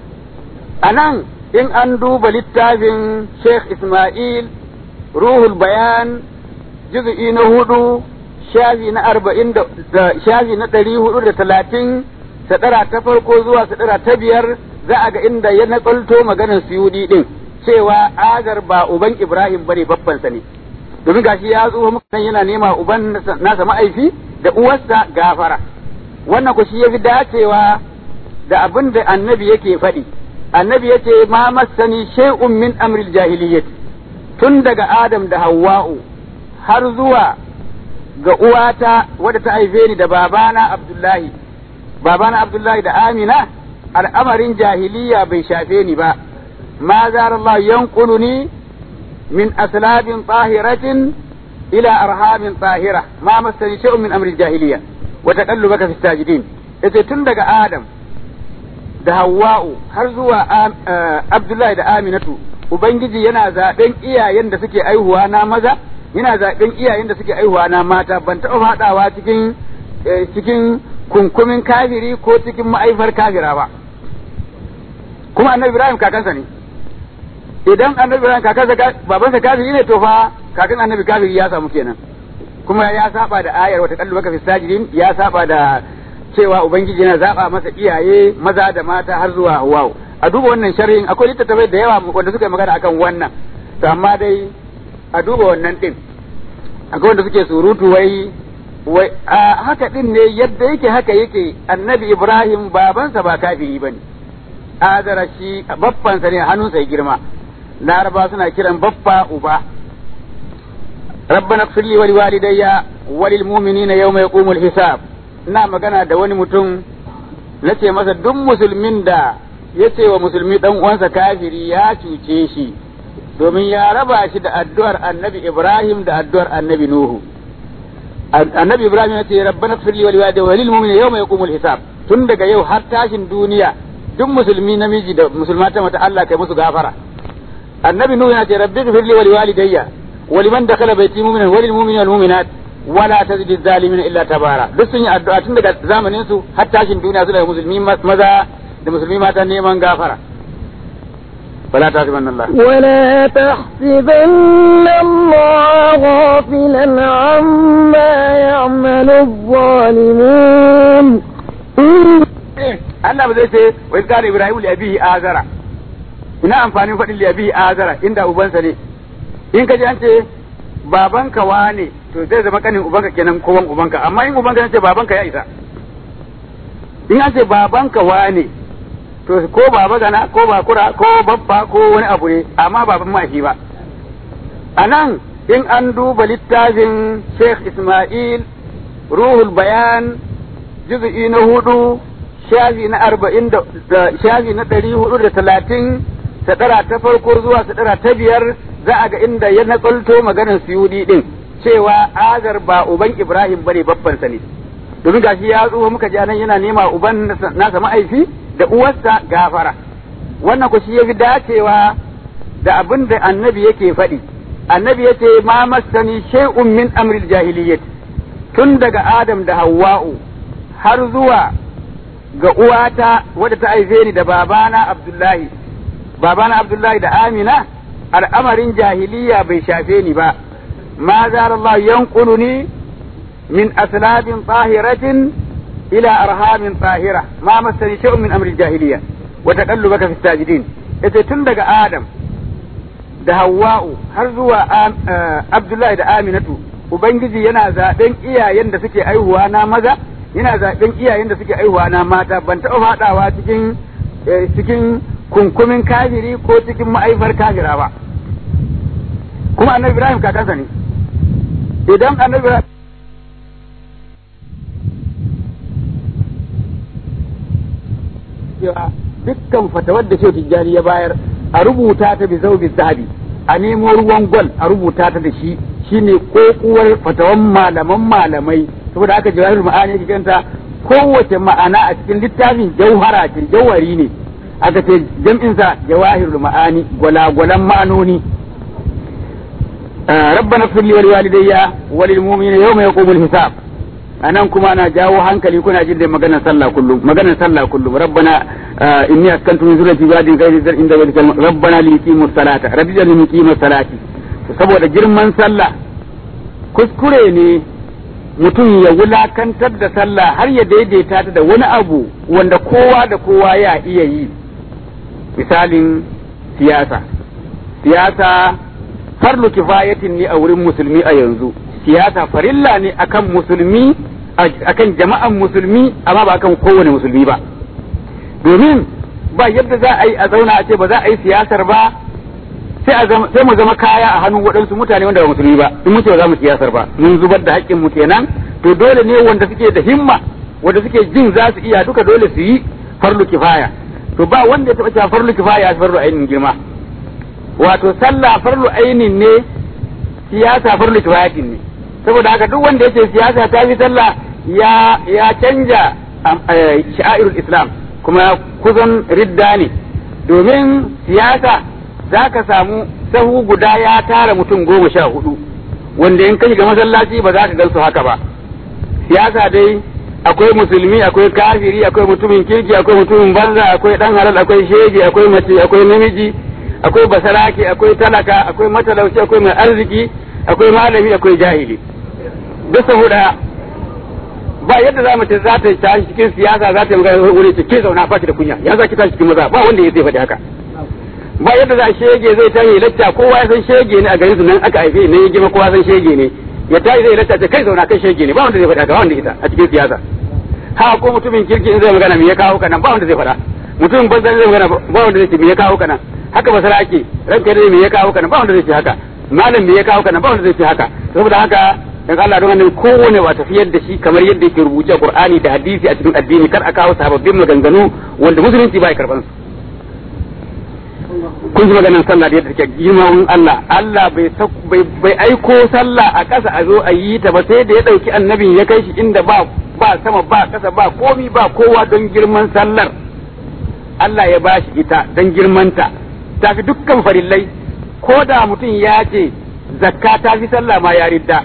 anan in an duba littafin Sheikh Ismail Ruhul Bayan juz'i na hudu shafi na arba'in da shafi na ɗari hudu da talatin sadara ta farko zuwa sadara ta biyar za a ga inda ya nakalto maganar suyudi din cewa agar ba uban Ibrahim bane babbansa ne domin gashi ya zo muka yana nema uban nasa ma'aifi da uwarsa gafara wannan ku shi yafi dacewa da abin da annabi yake faɗi annabi yace ma massani shay'un min amril jahiliyyah tun daga Adam da Hawwa'u har zuwa ga uwata wadda ta haife ni da babana Abdullahi babana Abdullahi da Amina al'amarin jahiliya bai shafe ni ba ma zara Allah yanquluni min aslabin tahiratin ila arhamin tahira ma masani shay'un min amri jahiliya wa taqallubaka fi sajidin yace tun daga Adam da Hawwa'u har zuwa Abdullahi da Aminatu Ubangiji yana zaben iyayen da suke aihuwa na maza yana zaben iyayen da suke aihuwa na mata ban taɓa faɗawa cikin cikin kunkumin kafiri ko cikin ma'aifar kafira ba kuma annabi Ibrahim kakansa ne idan annabi Ibrahim kakansa babansa kafiri ne to fa kakan annabi kafiri ya samu kenan kuma ya saba da ayar wata kallu baka fi sajidin ya saba da cewa ubangiji yana zaba masa iyaye maza da mata har zuwa Hawwa a duba wannan sharhin akwai littattafai da yawa wanda suka yi magana akan wannan to amma dai a duba wannan din akwai wanda suke surutu wai wai a haka din ne yadda yake haka yake annabi Ibrahim babansa ba kafiri bane azara shi baffansa ne hannunsa ya girma laraba suna kiran baffa uba ربنا اغفر لي ولوالدي وللمؤمنين يوم يقوم الحساب ina magana da wani mutum na ce masa duk musulmin da ya ce wa musulmi dan uwansa kafiri ya cuce shi domin ya raba shi da addu'ar annabi Ibrahim da addu'ar annabi Nuhu annabi Ibrahim ya ce rabbana firli wal walidayya walil mu'minina yawma yaqumul hisab tun daga yau har tashin duniya duk musulmi namiji da musulma ta mata Allah kai musu gafara annabi Nuhu ya ce rabbi firli wal walidayya ولمن دخل بيتي مؤمنا وللمؤمنين والمؤمنات ولا تزد الظالمين الا تبارا duk sun yi addu'a tun daga zamanin su har tashin duniya suna musulmi maza da musulmi mata neman gafara ولا تحسبن الله ولا تحسبن الله غافلا عما يعمل الظالمون Allah ba zai ce wa izkara Ibrahim li abihi azara ina amfanin faɗin li abihi azara inda ubansa ne in ka ji an ce babanka wane to zai zama kanin ubanka kenan ko wan ubanka amma in ubanka ce babanka ya isa in an ce babanka wane to ko baba gana ko bakura ko babba ko wani abu ne amma baban ma shi ba anan in an duba littafin Sheikh Ismail Ruhul Bayan juz'i na hudu shafi na arba'in da shafi na ɗari hudu da talatin sadara ta farko zuwa sadara ta biyar za a ga inda ya nakalto maganar suyudi din cewa agar ba uban Ibrahim bane babbansa ne domin gashi ya tsufa muka ji nan yana nema uban nasa ma'aifi da uwarsa gafara wannan ku shi yafi dacewa da abin da annabi yake faɗi annabi yace ma masani shay'un min amril jahiliyyah tun daga Adam da Hawwa'u har zuwa ga uwata wadda ta haife ni da babana Abdullahi babana Abdullahi da Amina al'amarin jahiliya bai shafe ni ba ma zara Allah yanquluni min aslabin tahiratin ila arhamin tahira ma masani shay'un min amri jahiliya wa taqallubaka fi sajidin yace tun daga Adam da Hawwa'u har zuwa Abdullahi da Aminatu ubangiji yana zaben iyayen da suke aihuwa na maza yana zaben iyayen da suke aihuwa na mata ban taɓa faɗawa cikin cikin kunkumin kafiri ko cikin ma'aifar kafira ba kuma annabi ibrahim kakansa ne idan annabi ibrahim dukkan fatawar da shehu tijjani ya bayar a rubuta ta bi zaubi zahabi a nemo ruwan gwal a rubuta ta da shi shine kokuwar fatawan malaman malamai saboda aka jawahirul ma'ani yake kanta kowace ma'ana a cikin littafin jauhara ce jauhari ne aka ce jam'in sa jawahirul ma'ani gwalagwalan ma'anoni rabbana ighfir li wa liwalidayya wa lil mu'minina yawma yaqumul hisab anan kuma ana jawo hankali kuna jin da maganar sallah kullum maganar sallah kullum rabbana inni askantu min zurriyati ibadin ghayri zar inda wajhika rabbana li yuqimu salata rabbi jal yuqimu salati saboda girman sallah kuskure ne mutum ya wulakantar da sallah har ya daidaita ta da wani abu wanda kowa da kowa ya iya yi misalin siyasa siyasa farlu kifayatin ne a wurin musulmi a yanzu siyasa farilla ne akan musulmi akan jama'an musulmi amma ba akan kowane musulmi ba domin ba yadda za a yi a zauna a ce ba za a yi siyasar ba sai mu zama kaya a hannun waɗansu mutane wanda ba musulmi ba in muke ba za mu siyasar ba mun zubar da haƙƙin mu kenan to dole ne wanda suke da himma wanda suke jin za su iya duka dole su yi farlu kifaya to ba wanda ya taɓa cewa farlu kifaya farlu ainin girma wato sallah farlu ainin ne siyasa farlu kifayatin ne saboda haka duk wanda yake siyasa ta fi sallah ya ya canja sha'irul islam kuma kusan ridda ne domin siyasa za ka samu sahu guda ya tara mutum goma sha hudu wanda in ka shiga masallaci ba za ka gansu haka ba siyasa dai akwai musulmi akwai kafiri akwai mutumin kirki akwai mutumin banza akwai dan halal akwai shege akwai mace akwai namiji akwai basarake akwai talaka akwai matalauci akwai mai arziki akwai malami akwai jahili duk saboda ba yadda za mu ce za ta tashi cikin siyasa za ta yi magana wuri ce ke zauna ba ki da kunya ya za ki tashi cikin maza ba wanda ya zai faɗi haka ba yadda za shege zai tashi lacca kowa ya san shege ne a garin su nan aka haife ne ya gima kowa san shege ne ya tashi zai lacca ce kai zauna kai shege ne ba wanda zai faɗi haka ba wanda ita a cikin siyasa ha ko mutumin kirki in zai magana me ya kawo ka nan ba wanda zai faɗa mutumin banza zai magana ba wanda zai ce me ya kawo ka nan haka basara ake ranka dai me ya kawo ka nan ba wanda zai ce haka malam me ya kawo ka nan ba wanda zai ce haka saboda haka dan Allah don annabi kowane ba tafiyar da shi kamar yadda yake rubuce Qur'ani da hadisi a cikin addini kar a kawo sababbin maganganu wanda musulunci ba ya karban su kun ji maganar sallah da yadda take girman Allah Allah bai bai aiko sallah a ƙasa a zo a yi ta ba sai da ya ɗauki annabin ya kai shi inda ba ba sama ba ƙasa ba komi ba kowa don girman sallar Allah ya ba shi ita don girmanta ta fi dukkan farillai ko da mutum ya ce zakka ta fi sallah ma ya ridda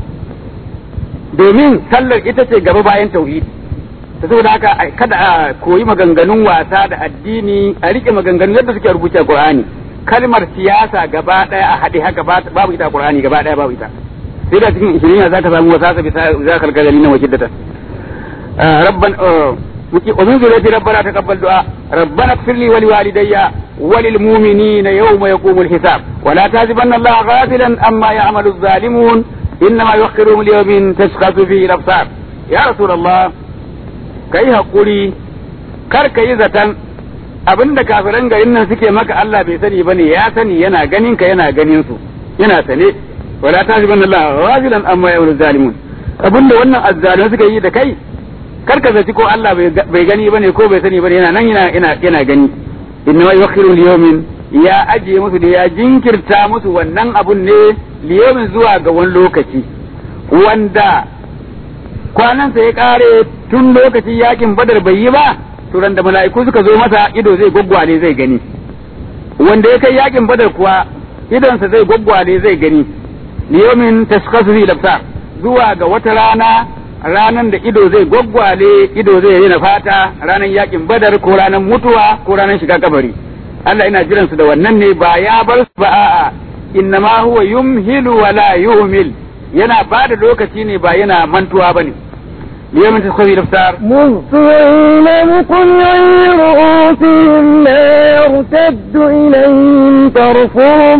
domin sallar ita ce gaba bayan tauhidi ta saboda haka kada a koyi maganganun wasa da addini a rike maganganun yadda suke rubuce a Qur'ani kalmar siyasa gaba daya a haɗe haka babu ita a Qur'ani gaba daya babu ita sai da cikin ishirin za ka samu wasa bi za ka kalgali na wakiddata rabban ومن ذريتي ربنا تقبل دعاء ربنا اغفر لي ولوالدي وللمؤمنين يوم يقوم الحساب ولا تحسبن الله غافلا عما يعمل الظالمون انما يؤخرهم ليوم تشخص فيه الابصار يا رسول الله kai haƙuri kar ka yi zaton abin da kafiran garin nan suke maka Allah bai sani ba ne ya sani yana ganin ka yana ganin su yana sane wala ta shi banna Allah rajulan amma ya wuri zalimun abin da wannan azzalimin suka yi da kai kar ka zaci ko Allah bai gani bane ko bai sani bane yana nan yana yana yana gani inna wa yukhiru liyawmin ya ajiye musu da ya jinkirta musu wannan abun ne liyawmin zuwa ga wani lokaci wanda kwanansa ya kare tun lokacin yakin badar bai yi ba to da mala'iku suka zo masa ido zai gwaggwale zai gani wanda ya kai yakin badar kuwa idonsa zai gwaggwale zai gani liyomin tashkasu fi lafsa zuwa ga wata rana ranan da ido zai gwaggwale ido zai rena fata ranan yakin badar ko ranan mutuwa ko ranan shiga kabari Allah ina jiran su da wannan ne ba ya bar su ba a'a innama huwa yumhilu wala yuhmil yana ba da lokaci ne ba yana mantuwa bane ليوم تدخل الافطار مهطعين مقنعي رؤوسهم لا يرتد إليهم طرفهم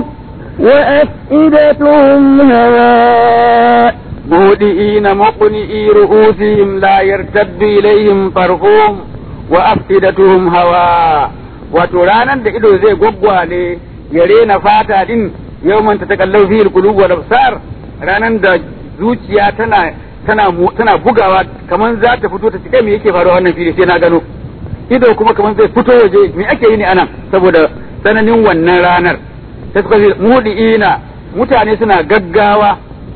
وأفئدتهم هواء مهدئين مقنئي رؤوسهم لا يرتد إليهم طرفهم وأفئدتهم هواء وترانا da ido zai gwaggwale ya rena fata din yawman ta takallau fi alqulub wal absar ranan da zuciya tana tana tana bugawa kaman za ta fito ta cike me yake faruwa wannan fili sai na gano ido kuma kaman zai fito waje me ake yi ne anan saboda tsananin wannan ranar ta suka mudi'ina mutane suna gaggawa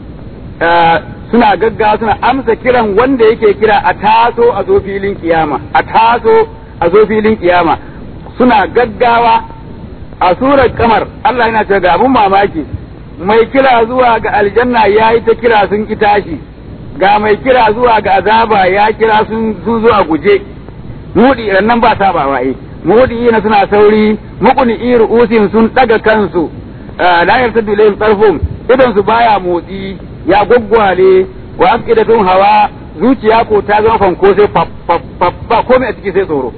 suna gaggawa suna amsa kiran wanda yake kira a taso a zo filin kiyama a taso a zo filin kiyama suna gaggawa a surar kamar Allah yana cewa ga abun mamaki mai kira zuwa ga aljanna ya yi ta kira sun ki tashi ga mai kira zuwa ga azaba ya kira sun sun zo a guje mudi nan ba sabawa eh mudi na suna sauri mukuni iru usin sun daga kansu la yartadu ilayhim tarfum idan su baya motsi ya gwaggwale wa afidatun hawa zuciya ko ta zama fanko sai fa komai a ciki sai tsoro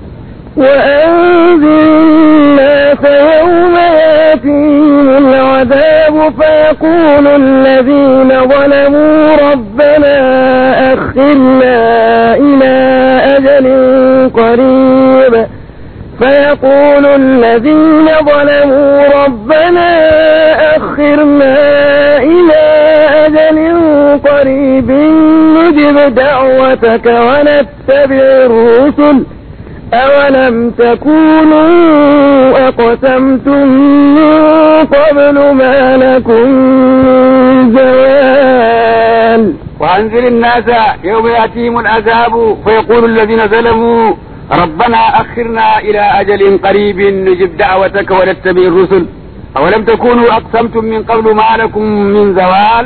وأنذر الناس يوم ياتيهم العذاب فيقول الذين ظلموا ربنا أخرنا إلى أجل قريب فيقول الذين ظلموا ربنا أخرنا إلى أجل قريب نجب دعوتك ونتبع الرسل أولم تكونوا أقسمتم من قبل ما لكم من زوال وأنزل الناس يوم يأتيهم العذاب فيقول الذين ظلموا ربنا أخرنا إلى أجل قريب نجب دعوتك ونتبع الرسل أولم تكونوا أقسمتم من قبل ما لكم من زوال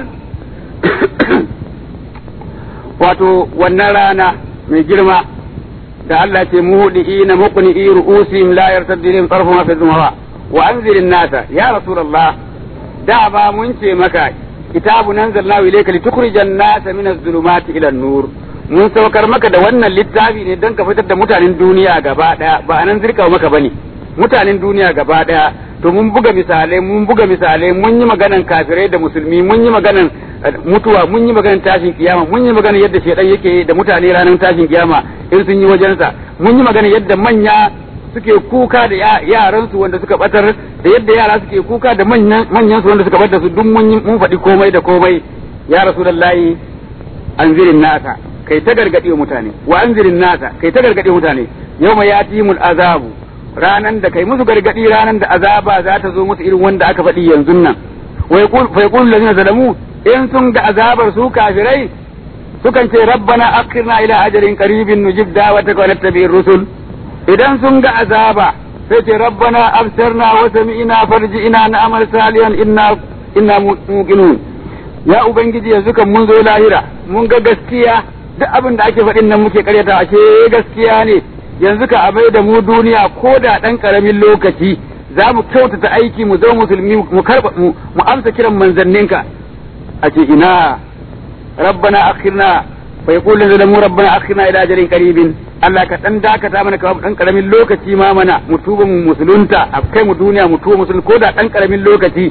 wato wannan rana mai girma da Allah ce muhdi'i na muqni'i ru'usihim la yartaddu ilayhim tarfuhum fi dhumawa wa anzirin nasa ya rasulullah da ba mun ce maka kitabu nanzalnahu ilayka litukhrijan nasa min az-zulumati ila an-nur mun saukar maka da wannan littafi ne don ka fitar da mutanen duniya gaba daya ba anan zirka maka bane mutanen duniya gaba daya to mun buga misalai mun buga misalai mun yi maganan kafirai da musulmi mun yi maganan mutuwa mun yi maganan tashin kiyama mun yi maganan yadda shedan yake da mutane ranar tashin kiyama in sun yi wajensa mun yi maganan yadda manya suke kuka da yaran su wanda suka batar da yadda yara suke kuka da manyan su wanda suka batar su duk mun mun faɗi komai da komai ya rasulullahi anzirin nasa kai ta gargaɗe mutane wa anzirin nasa kai ta gargaɗe mutane yau mai yatimul azabu ranan da kai musu gargaɗi ranan da azaba za ta zo musu irin wanda aka faɗi yanzu nan wa yaqulu allazina zalamu in sun ga azabar su kafirai sukan ce rabbana akhirna ila ajalin qaribin nujib da'wataka wa nattabi'ir rusul idan sun ga azaba sai ce rabbana absarna wa sami'na farji'na na'mal salihan inna inna muqinun ya ubangiji yanzu kan mun zo lahira mun ga gaskiya duk abin da ake faɗin nan muke karyata ashe gaskiya ne yanzu ka abai da mu duniya ko da ɗan ƙaramin lokaci za mu kyautata aiki mu zama musulmi mu karɓa mu amsa kiran manzanninka a ce ina rabbana akhirna fa yaqulu zalamu rabbana akhirna ila ajalin qaribin Allah ka dan dakata mana ka dan karamin lokaci ma mana mu tuba mu musulunta a kai mu duniya mu tuba musulun ko da dan karamin lokaci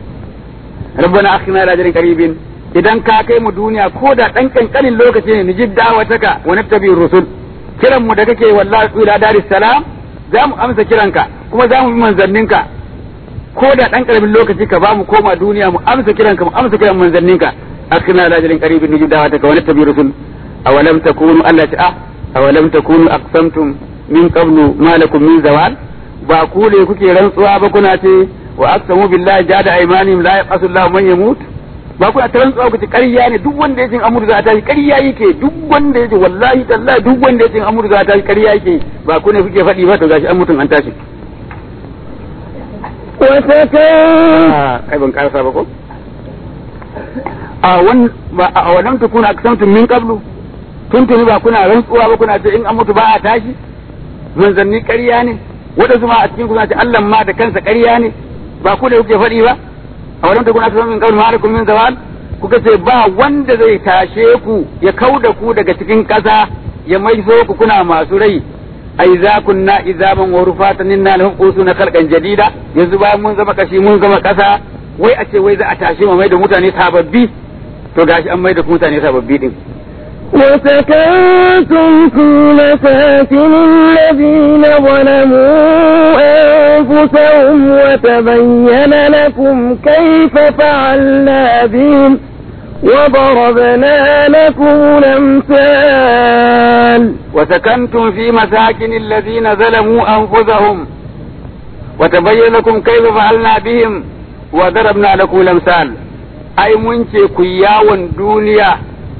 rabbana akhirna ila ajalin qaribin idan ka kai mu duniya ko da dan kankanin lokaci ne nijib da'wataka wa nattabi rusul kiran mu da kake wallahi ila daris salam za mu amsa kiranka kuma za mu bi manzanninka ko da dan karamin lokaci ka ba mu koma duniya mu amsa kiranka mu amsa kiran manzanninka akhirna ila ajalin qaribin nijib da'wataka wa nattabi rusul awalam takunu Allah ta'a awalam takunu aqsamtum min qablu ma lakum min zawal ba ku ne kuke rantsuwa ba kuna ce wa aqsamu billahi jada aymanihim la yaqasu Allah man yamut ba kuna ta rantsuwa ku ce ƙarya ne duk wanda ya ce amur za ta tashi ƙarya yake duk wanda ya ce wallahi tallahi duk wanda ya ce amur za ta tashi ƙarya yake ba ku ne kuke faɗi ba to gashi an mutum an tashi kai ban karasa ba ko a wan ba a wannan tukuna aksamtum min qablu tuntuni ba kuna rantsuwa ba kuna ce in an mutu ba a tashi manzanni ƙarya ne waɗansu ma a cikin kuna ce Allah ma da kansa ƙarya ne ba ku da kuke faɗi ba a wannan tukuna ta min kawai ma'alakum min zawal kuka ce ba wanda zai tashe ku ya kau da ku daga cikin ƙasa ya maiso ku kuna masu rai ai za kunna izaman wa rufatan inna lahum qusuna khalqan jadida yanzu bayan mun zama kashi mun zama ƙasa wai a ce wai za a tashe mu mai da mutane sababbi to gashi an mai da mutane sababbi din وسكنتم في مساكن الذين ظلموا أنفسهم وتبين لكم كيف فعلنا بهم وضربنا لكم الأمثال وسكنتم في مساكن الذين ظلموا أنفسهم وتبين لكم كيف فعلنا بهم وضربنا لكم الأمثال أي منشي كياون دنيا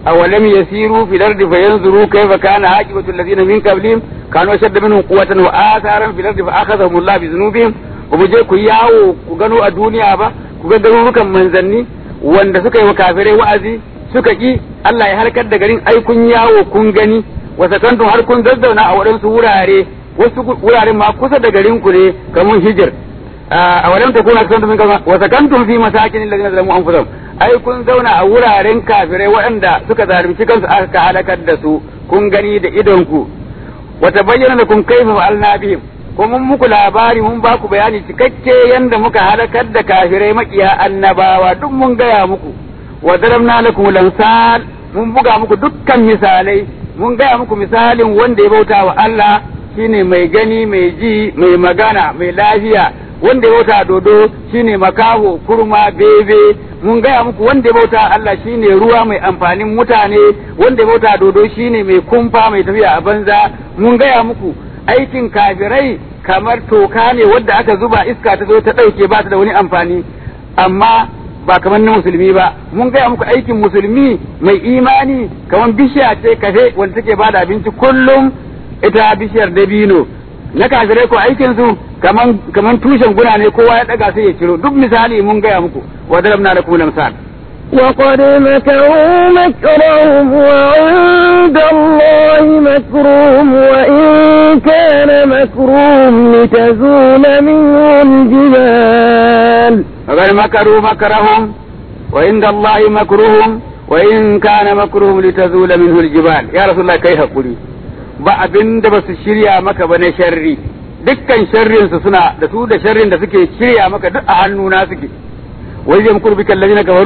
awalam yasiru fil ardi fayanzuru kayfa kana aqibatu alladhina min qablihim kanu ashadda minhum quwwatan wa atharan fil ardi fa akhadhahum Allah bi dhunubihim ba mu je ku yawo ku gano a duniya ba ku ga garurukan manzanni wanda suka yi wa kafirai wa'azi suka ki Allah ya halkar da garin ai kun yawo kun gani wa sakantum har kun zazzauna a waɗansu wurare wasu wuraren ma kusa da garin ku ne kamar hijir a walam takuna aksantum min kaza wa sakantum fi masakin alladhina zalamu anfusahum ai kun zauna a wuraren kafirai waɗanda suka zalunci kansu aka halakar da su kun gani da idonku wa tabayyana lakum kayfa fa'alna bihim ko mun muku labari mun ba ku bayani cikakke yanda muka halakar da kafirai makiya annabawa duk mun gaya muku wa daramna lakum lansal mun buga muku dukkan misalai mun gaya muku misalin wanda ya bauta wa Allah shine mai gani mai ji mai magana mai lafiya wanda ya bauta dodo shine makaho kurma bebe mun gaya muku wanda ya bauta Allah shine ruwa mai amfanin mutane wanda ya bauta dodo shine mai kumfa mai tafiya a banza mun gaya muku aikin kafirai kamar toka ne wadda aka zuba iska ta zo ta ɗauke ba ta da wani amfani amma ba kamar na musulmi ba mun gaya muku aikin musulmi mai imani kamar bishiya ce kafe wanda take bada abinci kullum ita bishiyar dabino na kafirai ko aikin su kaman kaman tushen guna ne kowa ya daga sai ya ciro duk misali mun gaya muku wa darabna lakum lamsal وقد مكروا مكرهم وعند الله مكرهم وإن كان مكرهم لتزول منه الجبال وقد مكروا مكرهم وعند الله مكرهم وإن كان مكرهم لتزول منه الجبال يا رسول الله كيف قولي ba abin da ba su shirya maka ba na sharri dukkan sharrin su suna da su da sharrin da suke shirya maka duk a hannuna suke wai zai mukuru bika allazina kafaru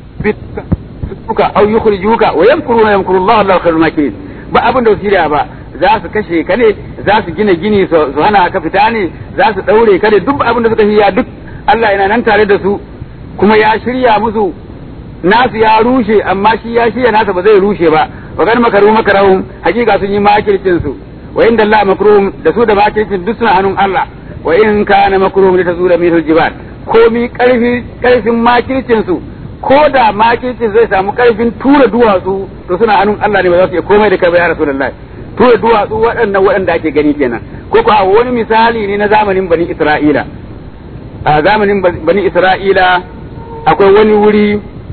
bituka aw yukhrijuka wa yamkuruna yamkuru Allah Allahu khairul makirin ba abin da su shirya ba za su kashe ka ne za su gina gini su hana ka fita ne za su daure ka ne duk abin da suka shirya duk Allah yana nan tare da su kuma ya shirya musu nasu ya rushe amma shi ya shirya nasa ba zai rushe ba wa kan makaru makarahum hakika sun yi makircin su wa inda Allah makruhum da su da makircin duk suna hannun Allah wa in kana makruhum li tazula min aljibal komi karfi karfin makircin su ko da makircin zai samu karfin tura duwatsu to suna hannun Allah ne ba za su iya komai da kai ba ya rasulullahi tura duwatsu waɗannan waɗanda ake gani kenan ko ko wani misali ne na zamanin bani Isra'ila a zamanin bani Isra'ila akwai wani wuri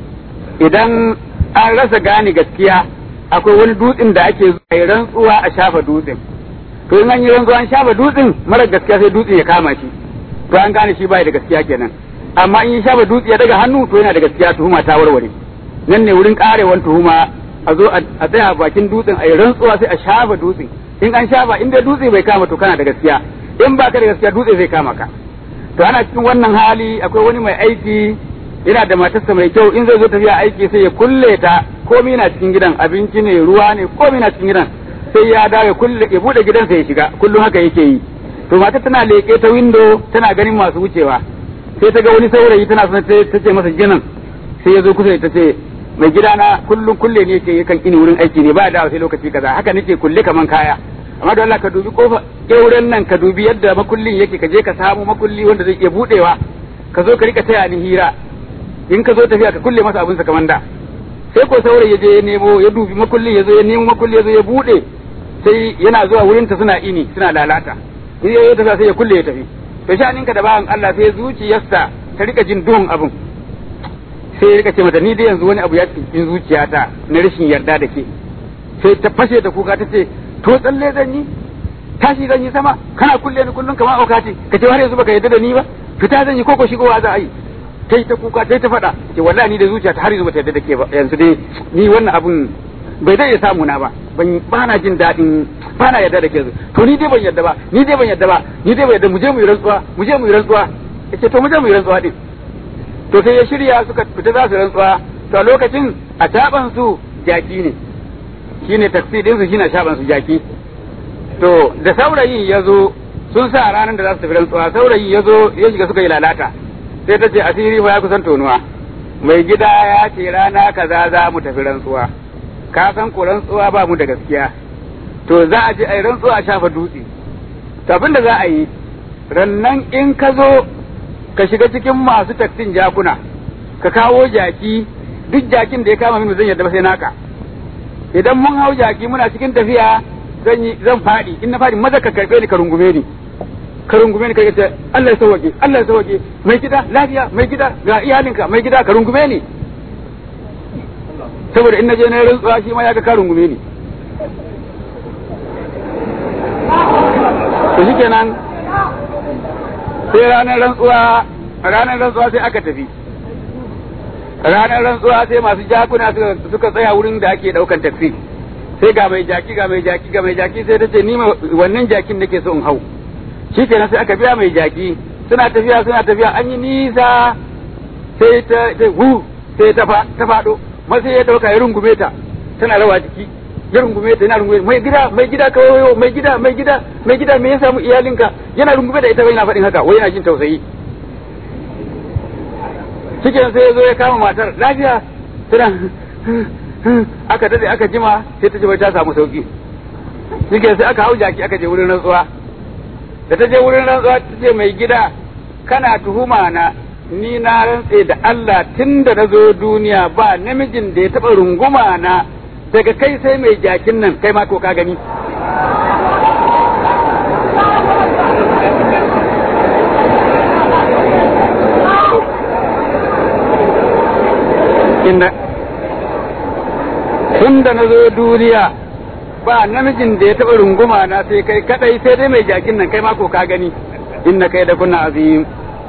idan an rasa gane gaskiya akwai wani dutsen da ake zuwa rantsuwa a shafa dutsen to in an yi rantsuwa an shafa dutsen mara gaskiya sai dutsen ya kama shi to an gane shi bai da gaskiya kenan amma in ya shafa dutse ya daga hannu to yana da gaskiya tuhuma ta warware nan ne wurin karewan tuhuma a zo a tsaya bakin dutsen a yi rantsuwa sai a shafa dutsen in an shafa in dai dutse bai kama to kana da gaskiya in baka da gaskiya dutse zai kama ka to ana cikin wannan hali akwai wani mai aiki yana da matarsa mai kyau in zai zo tafiya aiki sai ya kulle ta komai na cikin gidan abinci ne ruwa ne komai na cikin gidan sai ya dawo ya kulle ya bude gidansa ya shiga kullum haka yake yi to matar tana leke ta window tana ganin masu wucewa sai ta ga wani saurayi tana son ta ce masa ginin sai ya zo kusa ta ce mai gidana kullum kulle ne yake yakan ini wurin aiki ne ba da sai lokaci kaza haka nake kulle kaman kaya amma da Allah ka dubi kofa ƙeuren nan ka dubi yadda makullin yake ka je ka samu makulli wanda zai iya budewa ka zo ka rika taya ni hira in ka zo tafiya ka kulle masa abinsa kamar da sai ko saurayi ya je ya nemo ya dubi makulli ya zo ya nemo makulli ya zo ya bude sai yana zuwa wurin ta suna ini suna lalata in ya tafiya sai ya kulle ya tafi to sha'anin ka da bawan Allah sai zuciyarsa ta rika jin duhun abin sai ya rika ce mata ni dai yanzu wani abu ya cikin zuciyata na rashin yarda da ke sai ta fashe da kuka ta ce to tsalle zan yi tashi zan yi sama kana kulle ni kullum kamar auka ce ka ce har yanzu baka yarda da ni ba fita zan yi koko shigowa za a yi tai ta kuka tai ta faɗa ce wallahi ni da zuciya ta har yanzu bata yarda da ke ba yanzu dai ni wannan abun bai zai iya samu na ba ban ba na jin daɗin ba na yarda da ke to ni dai ban yarda ba ni dai ban yarda ba ni dai ban yarda mu je mu yi rantsuwa mu je mu yi rantsuwa yace to mu je mu yi rantsuwa din to sai ya shirya suka fita za su rantsuwa to a lokacin a taban su jaki ne shine taksi din su shine shaban su jaki to da saurayi ya zo sun sa ranar da za su tafi rantsuwa saurayi ya zo ya shiga suka yi lalata sai ta ce asiri fa ya kusan tonuwa mai gida ya ce rana kaza za mu tafi rantsuwa ka san ko rantsuwa ba mu da gaskiya to za a je a yi rantsuwa a shafa dutse to abin da za a yi rannan in ka zo ka shiga cikin masu taksin jakuna ka kawo jaki duk jakin da ya kama mini zan yadda ba sai naka idan mun hau jaki muna cikin tafiya zan yi zan faɗi in na faɗi maza ka karɓe ni ka rungume ni ka rungume ni ka ce Allah ya sauke Allah ya sauke mai gida lafiya mai gida ga iyalinka mai gida ka rungume ni saboda in na je na rantsuwa shi ma ya ga ka rungume ni to shikenan sai ranar rantsuwa ranar rantsuwa sai aka tafi ranar rantsuwa sai masu jakuna suka tsaya wurin da ake daukan taksi sai ga mai jaki ga mai jaki ga mai jaki sai ta ce ni wannan jakin nake so in hau shi kenan sai aka biya mai jaki suna tafiya suna tafiya an yi nisa sai ta sai hu sai ta ta fado sai ya dauka ya rungume ta tana rawa jiki ya rungume ta yana rungume mai gida mai gida ka wayo mai gida mai gida mai gida me ya samu iyalinka yana rungume da ita bai na faɗin haka wai yana jin tausayi cikin sai ya zo ya kama matar lafiya tana aka dade aka jima sai ta ji bai ta samu sauki cikin sai aka hau jaki aka je wurin rantsuwa da ta je wurin rantsuwa ta ce mai gida kana tuhuma na ni na rantse da Allah tun da na zo duniya ba namijin da ya taɓa runguma na daga kai sai mai jakin nan kai ma ko ka gani inda tun da na zo duniya ba namijin da ya taɓa runguma na sai kai kadai sai dai mai jakin nan kai mako ka gani inna kai da kunna azim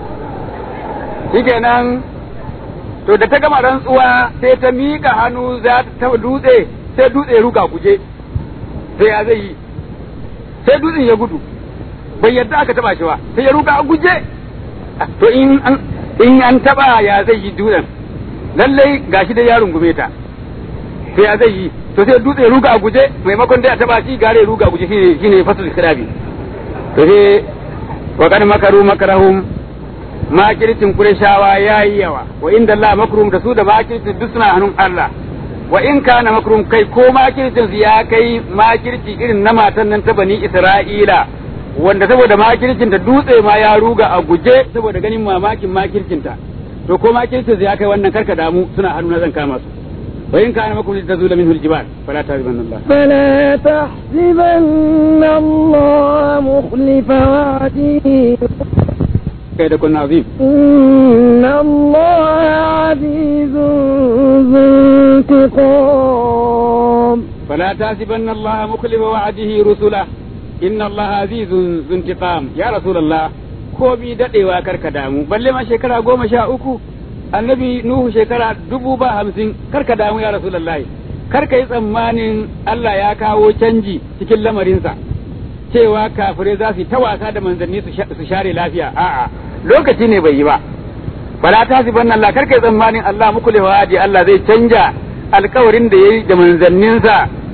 shikenan to da ta gama rantsuwa sai ta miƙa hannu za ta dutse sai dutse ya ruga guje sai ya zai yi sai dutsen ya gudu bai yadda aka taba shi ba sai ya ruga a guje to in an in an taba ya zai yi dutsen lallai gashi da ya rungume ta sai ya zai yi to sai dutse ya ruga a guje maimakon da ya taba shi gare ya ruga a guje shine shine fasul kirabi to sai wa kan makaru makarahum makircin Qurayshawa yayi yawa wa inda Allah makrum da su da makircin duk suna hannun Allah wa in kana makrum kai ko makircin su ya kai makirci irin na matan nan ta bani Isra'ila wanda saboda makircin ta dutse ma ya ruga a guje saboda ganin mamakin makircin ta to ko makircin su ya kai wannan karka damu suna hannu na zan kama su wa in kana makrum tazula minhu aljibal fala tahzibanna Allah فلا تحسبن الله مخلف وعده kai da kunna azim إن الله عزيز ذو انتقام فلا تحسبن الله مخلف وعده رسله إن الله عزيز ذو انتقام يا رسول الله komi daɗewa karka damu balle ma shekara goma sha uku annabi nuhu shekara dubu ba hamsin karka damu ya rasulullahi karka yi tsammanin Allah ya kawo canji cikin lamarinsa cewa kafirai za su yi ta wasa da manzanni su share lafiya a'a lokaci ne bai yi ba fala ta si bannan Allah karka yi tsammanin Allah muku lewadi Allah zai canja alkawarin da yayi da manzanninsa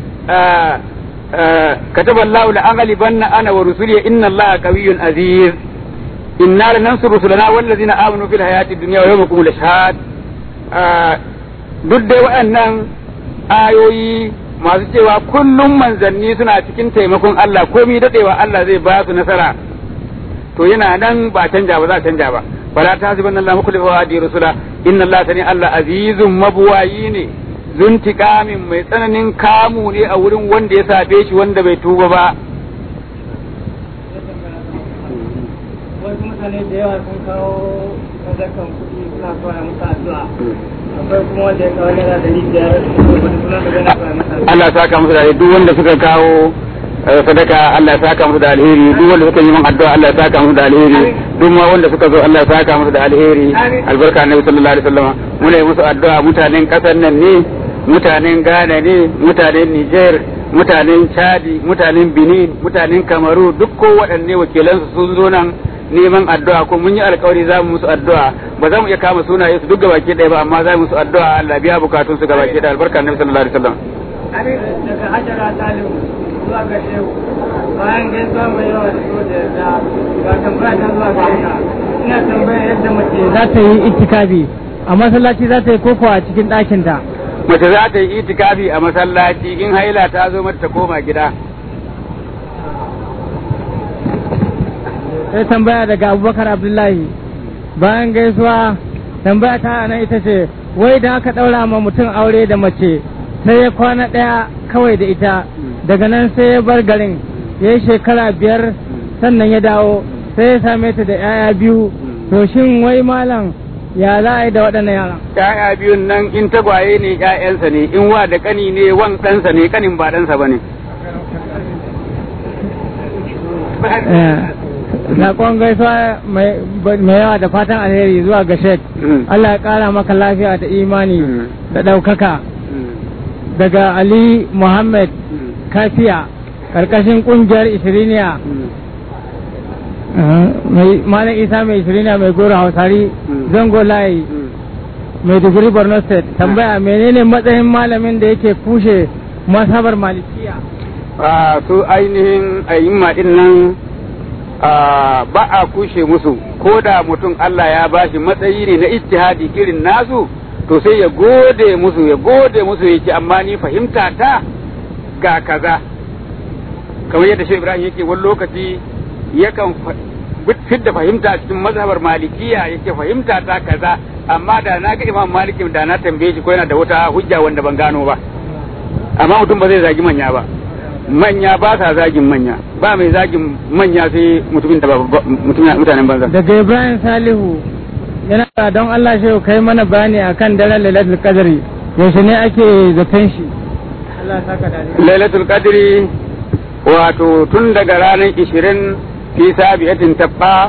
كتب الله لأغلبن أنا ورسلي إن الله قوي عزيز إنا لننصر رسلنا والذين آمنوا في الحياة الدنيا ويوم يقوم الأشهاد duk dai waɗannan ayoyi masu cewa kullum manzanni suna cikin taimakon Allah komi daɗewa Allah zai ba su nasara to yana nan ba canja ba za canja ba fala ta hasiban Allah muku lifa wa rusula inna Allah sani Allah azizun mabuwayi ne zuntikamin mai tsananin kamu ne a wurin wanda ya sabe shi wanda bai tuba ba wasu mutane da yawa sun kawo sadakan kuɗi suna so a musu addu'a akwai kuma wanda ya kawo naira ɗari biyar wani suna da gana so a masa addu'a Allah ya saka musu da alheri duk wanda suka kawo eh, sadaka Allah ya saka musu da alheri duk wanda suka yi min addu'a Allah ya saka musu da alheri duk ma wanda suka zo Allah ya saka musu da alheri albarka annabi sallallahu alaihi wasallam muna yi musu addu'a mutanen kasar nan ne mutanen Ghana ne mutanen Niger mutanen Chadi mutanen Benin mutanen Kamaru duk ko waɗanne wakilansu sun zo nan neman addu'a ko mun yi alkawari za mu musu addu'a ba za mu iya kama sunaye su duk gabaki ɗaya ba amma za mu musu addu'a Allah biya bukatun su gabaki ɗaya albarka annabi sallallahu alaihi wasallam daga hajjara talibu zuwa ga shehu bayan gaisuwa mai yawa da so da yarda ga tambaya ta zuwa ga ina ina tambaya yadda mace za ta yi itikafi a masallaci za ta yi koko a cikin ɗakinta mace za ta yi itikafi a masallaci in haila ta zo mata ta koma gida sai tambaya daga abubakar abdullahi bayan gaisuwa tambaya ta nan ita ce wai da aka ɗaura ma mutum aure da mace sai ya kwana ɗaya kawai da ita daga nan sai ya bar garin ya yi shekara biyar sannan ya dawo sai ya same ta da 'ya'ya biyu to shin wai malam ya za a yi da waɗannan yaran ‘ya'ya biyun nan in tagwaye ne ‘ya'yansa ne in wa da kani ne wan ɗansa ne kanin ba ɗansa ba ne Saƙon gaisuwa mai yawa da fatan alheri zuwa ga Sheikh. Allah ya ƙara maka lafiya da imani da ɗaukaka. Daga Ali Muhammad Kafiya, ƙarƙashin ƙungiyar Ishiriniya. Malam Isa mai Ishiriniya mai goro Hausari, Zango Layi, mai digiri Borno State. Tambaya menene matsayin malamin da yake kushe masabar malikiya? su ainihin ayyuma ɗin nan ba a kushe musu ko da mutum Allah ya bashi matsayi ne na ijtihadi irin nasu to sai ya gode musu ya gode musu yake amma ni fahimta ta ga kaza kamar yadda shi Ibrahim yake wani lokaci yakan fidda fahimta a cikin mazhabar malikiya yake fahimta ta kaza amma da na ga Imam Malik da na tambaye shi ko yana da wata hujja wanda ban gano ba amma mutum ba zai zagi manya ba manya ba sa zagin manya ba mai zagin manya sai mutumin da ba mutanen banza daga ibrahim salihu yana da don allah shi kai mana bayani akan daren lailatul qadri yaushe ne ake zaton shi allah saka da lailatul qadri wato tun daga ranar 20 fi sabiyatin tabba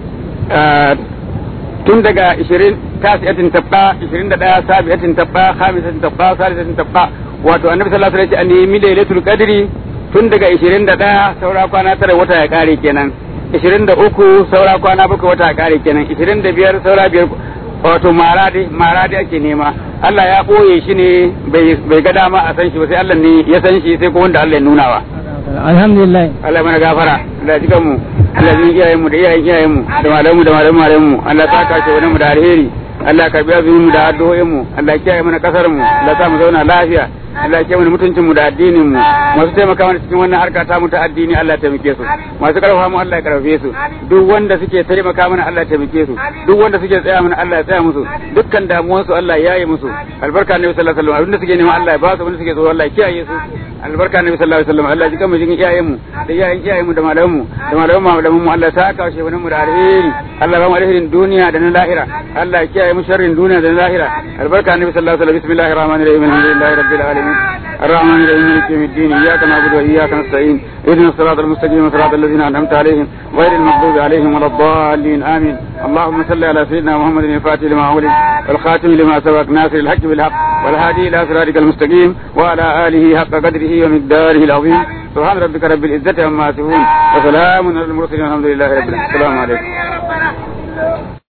tun daga 20 tasiyatin tabba 21 sabiyatin tabba khamisatin tabba salisatin tabba wato annabi sallallahu alaihi wasallam ya ce a nemi lailatul qadri tun daga 21 saura kwana tara wata ya kare kenan 23 saura kwana bakwai wata ya kare kenan 25 saura biyar wato maradi maradi ake nema Allah ya boye shi ne bai ga dama a san shi ba sai Allah ne ya san shi sai ko wanda Allah ya nuna wa alhamdulillah Allah mana gafara Allah ya jikan mu Allah ya iyayen mu da iyayen iyayen mu da malamu da malamu malamu mu Allah ya saka shi wani mu da alheri Allah ya karbi azumin mu da addu'o'in mu Allah ya kiyaye mana kasar mu Allah ya sa mu zauna lafiya Allah ya kiyaye mana mutuncin mu da addinin mu masu taimaka mana cikin wannan harka ta mu ta addini Allah ya taimake su masu karfafa mu Allah ya karfafe su duk wanda suke taimaka mana Allah ya taimake su duk wanda suke tsaya mana Allah ya tsaya musu dukkan damuwan su Allah ya yi musu albarka ne sallallahu alaihi wasallam abinda suke nema Allah ya ba su abinda suke so Allah ya kiyaye su albarka ne sallallahu alaihi wasallam Allah ya jikan mu jikin iyayen mu da iyayen iyayen mu da malaman mu da malaman mu malaman mu Allah ya saka shi wani mu da alheri Allah ba mu alherin duniya da na lahira Allah ya kiyaye mu sharrin duniya da na lahira albarka ne sallallahu alaihi wasallam bismillahir rahmanir rahim alhamdulillahi rabbil alamin الرحمن الرحيم مالك يوم الدين اياك نعبد واياك نستعين اهدنا الصراط المستقيم صراط الذين انعمت عليهم غير المغضوب عليهم ولا الضالين امين اللهم صل على سيدنا محمد الفاتح لما ولد والخاتم لما سبق ناصر الحق بالحق والهادي الى صراطك المستقيم وعلى اله حق قدره ومقداره العظيم سبحان ربك رب العزه عما يصفون وسلام على المرسلين والحمد لله رب العالمين السلام عليكم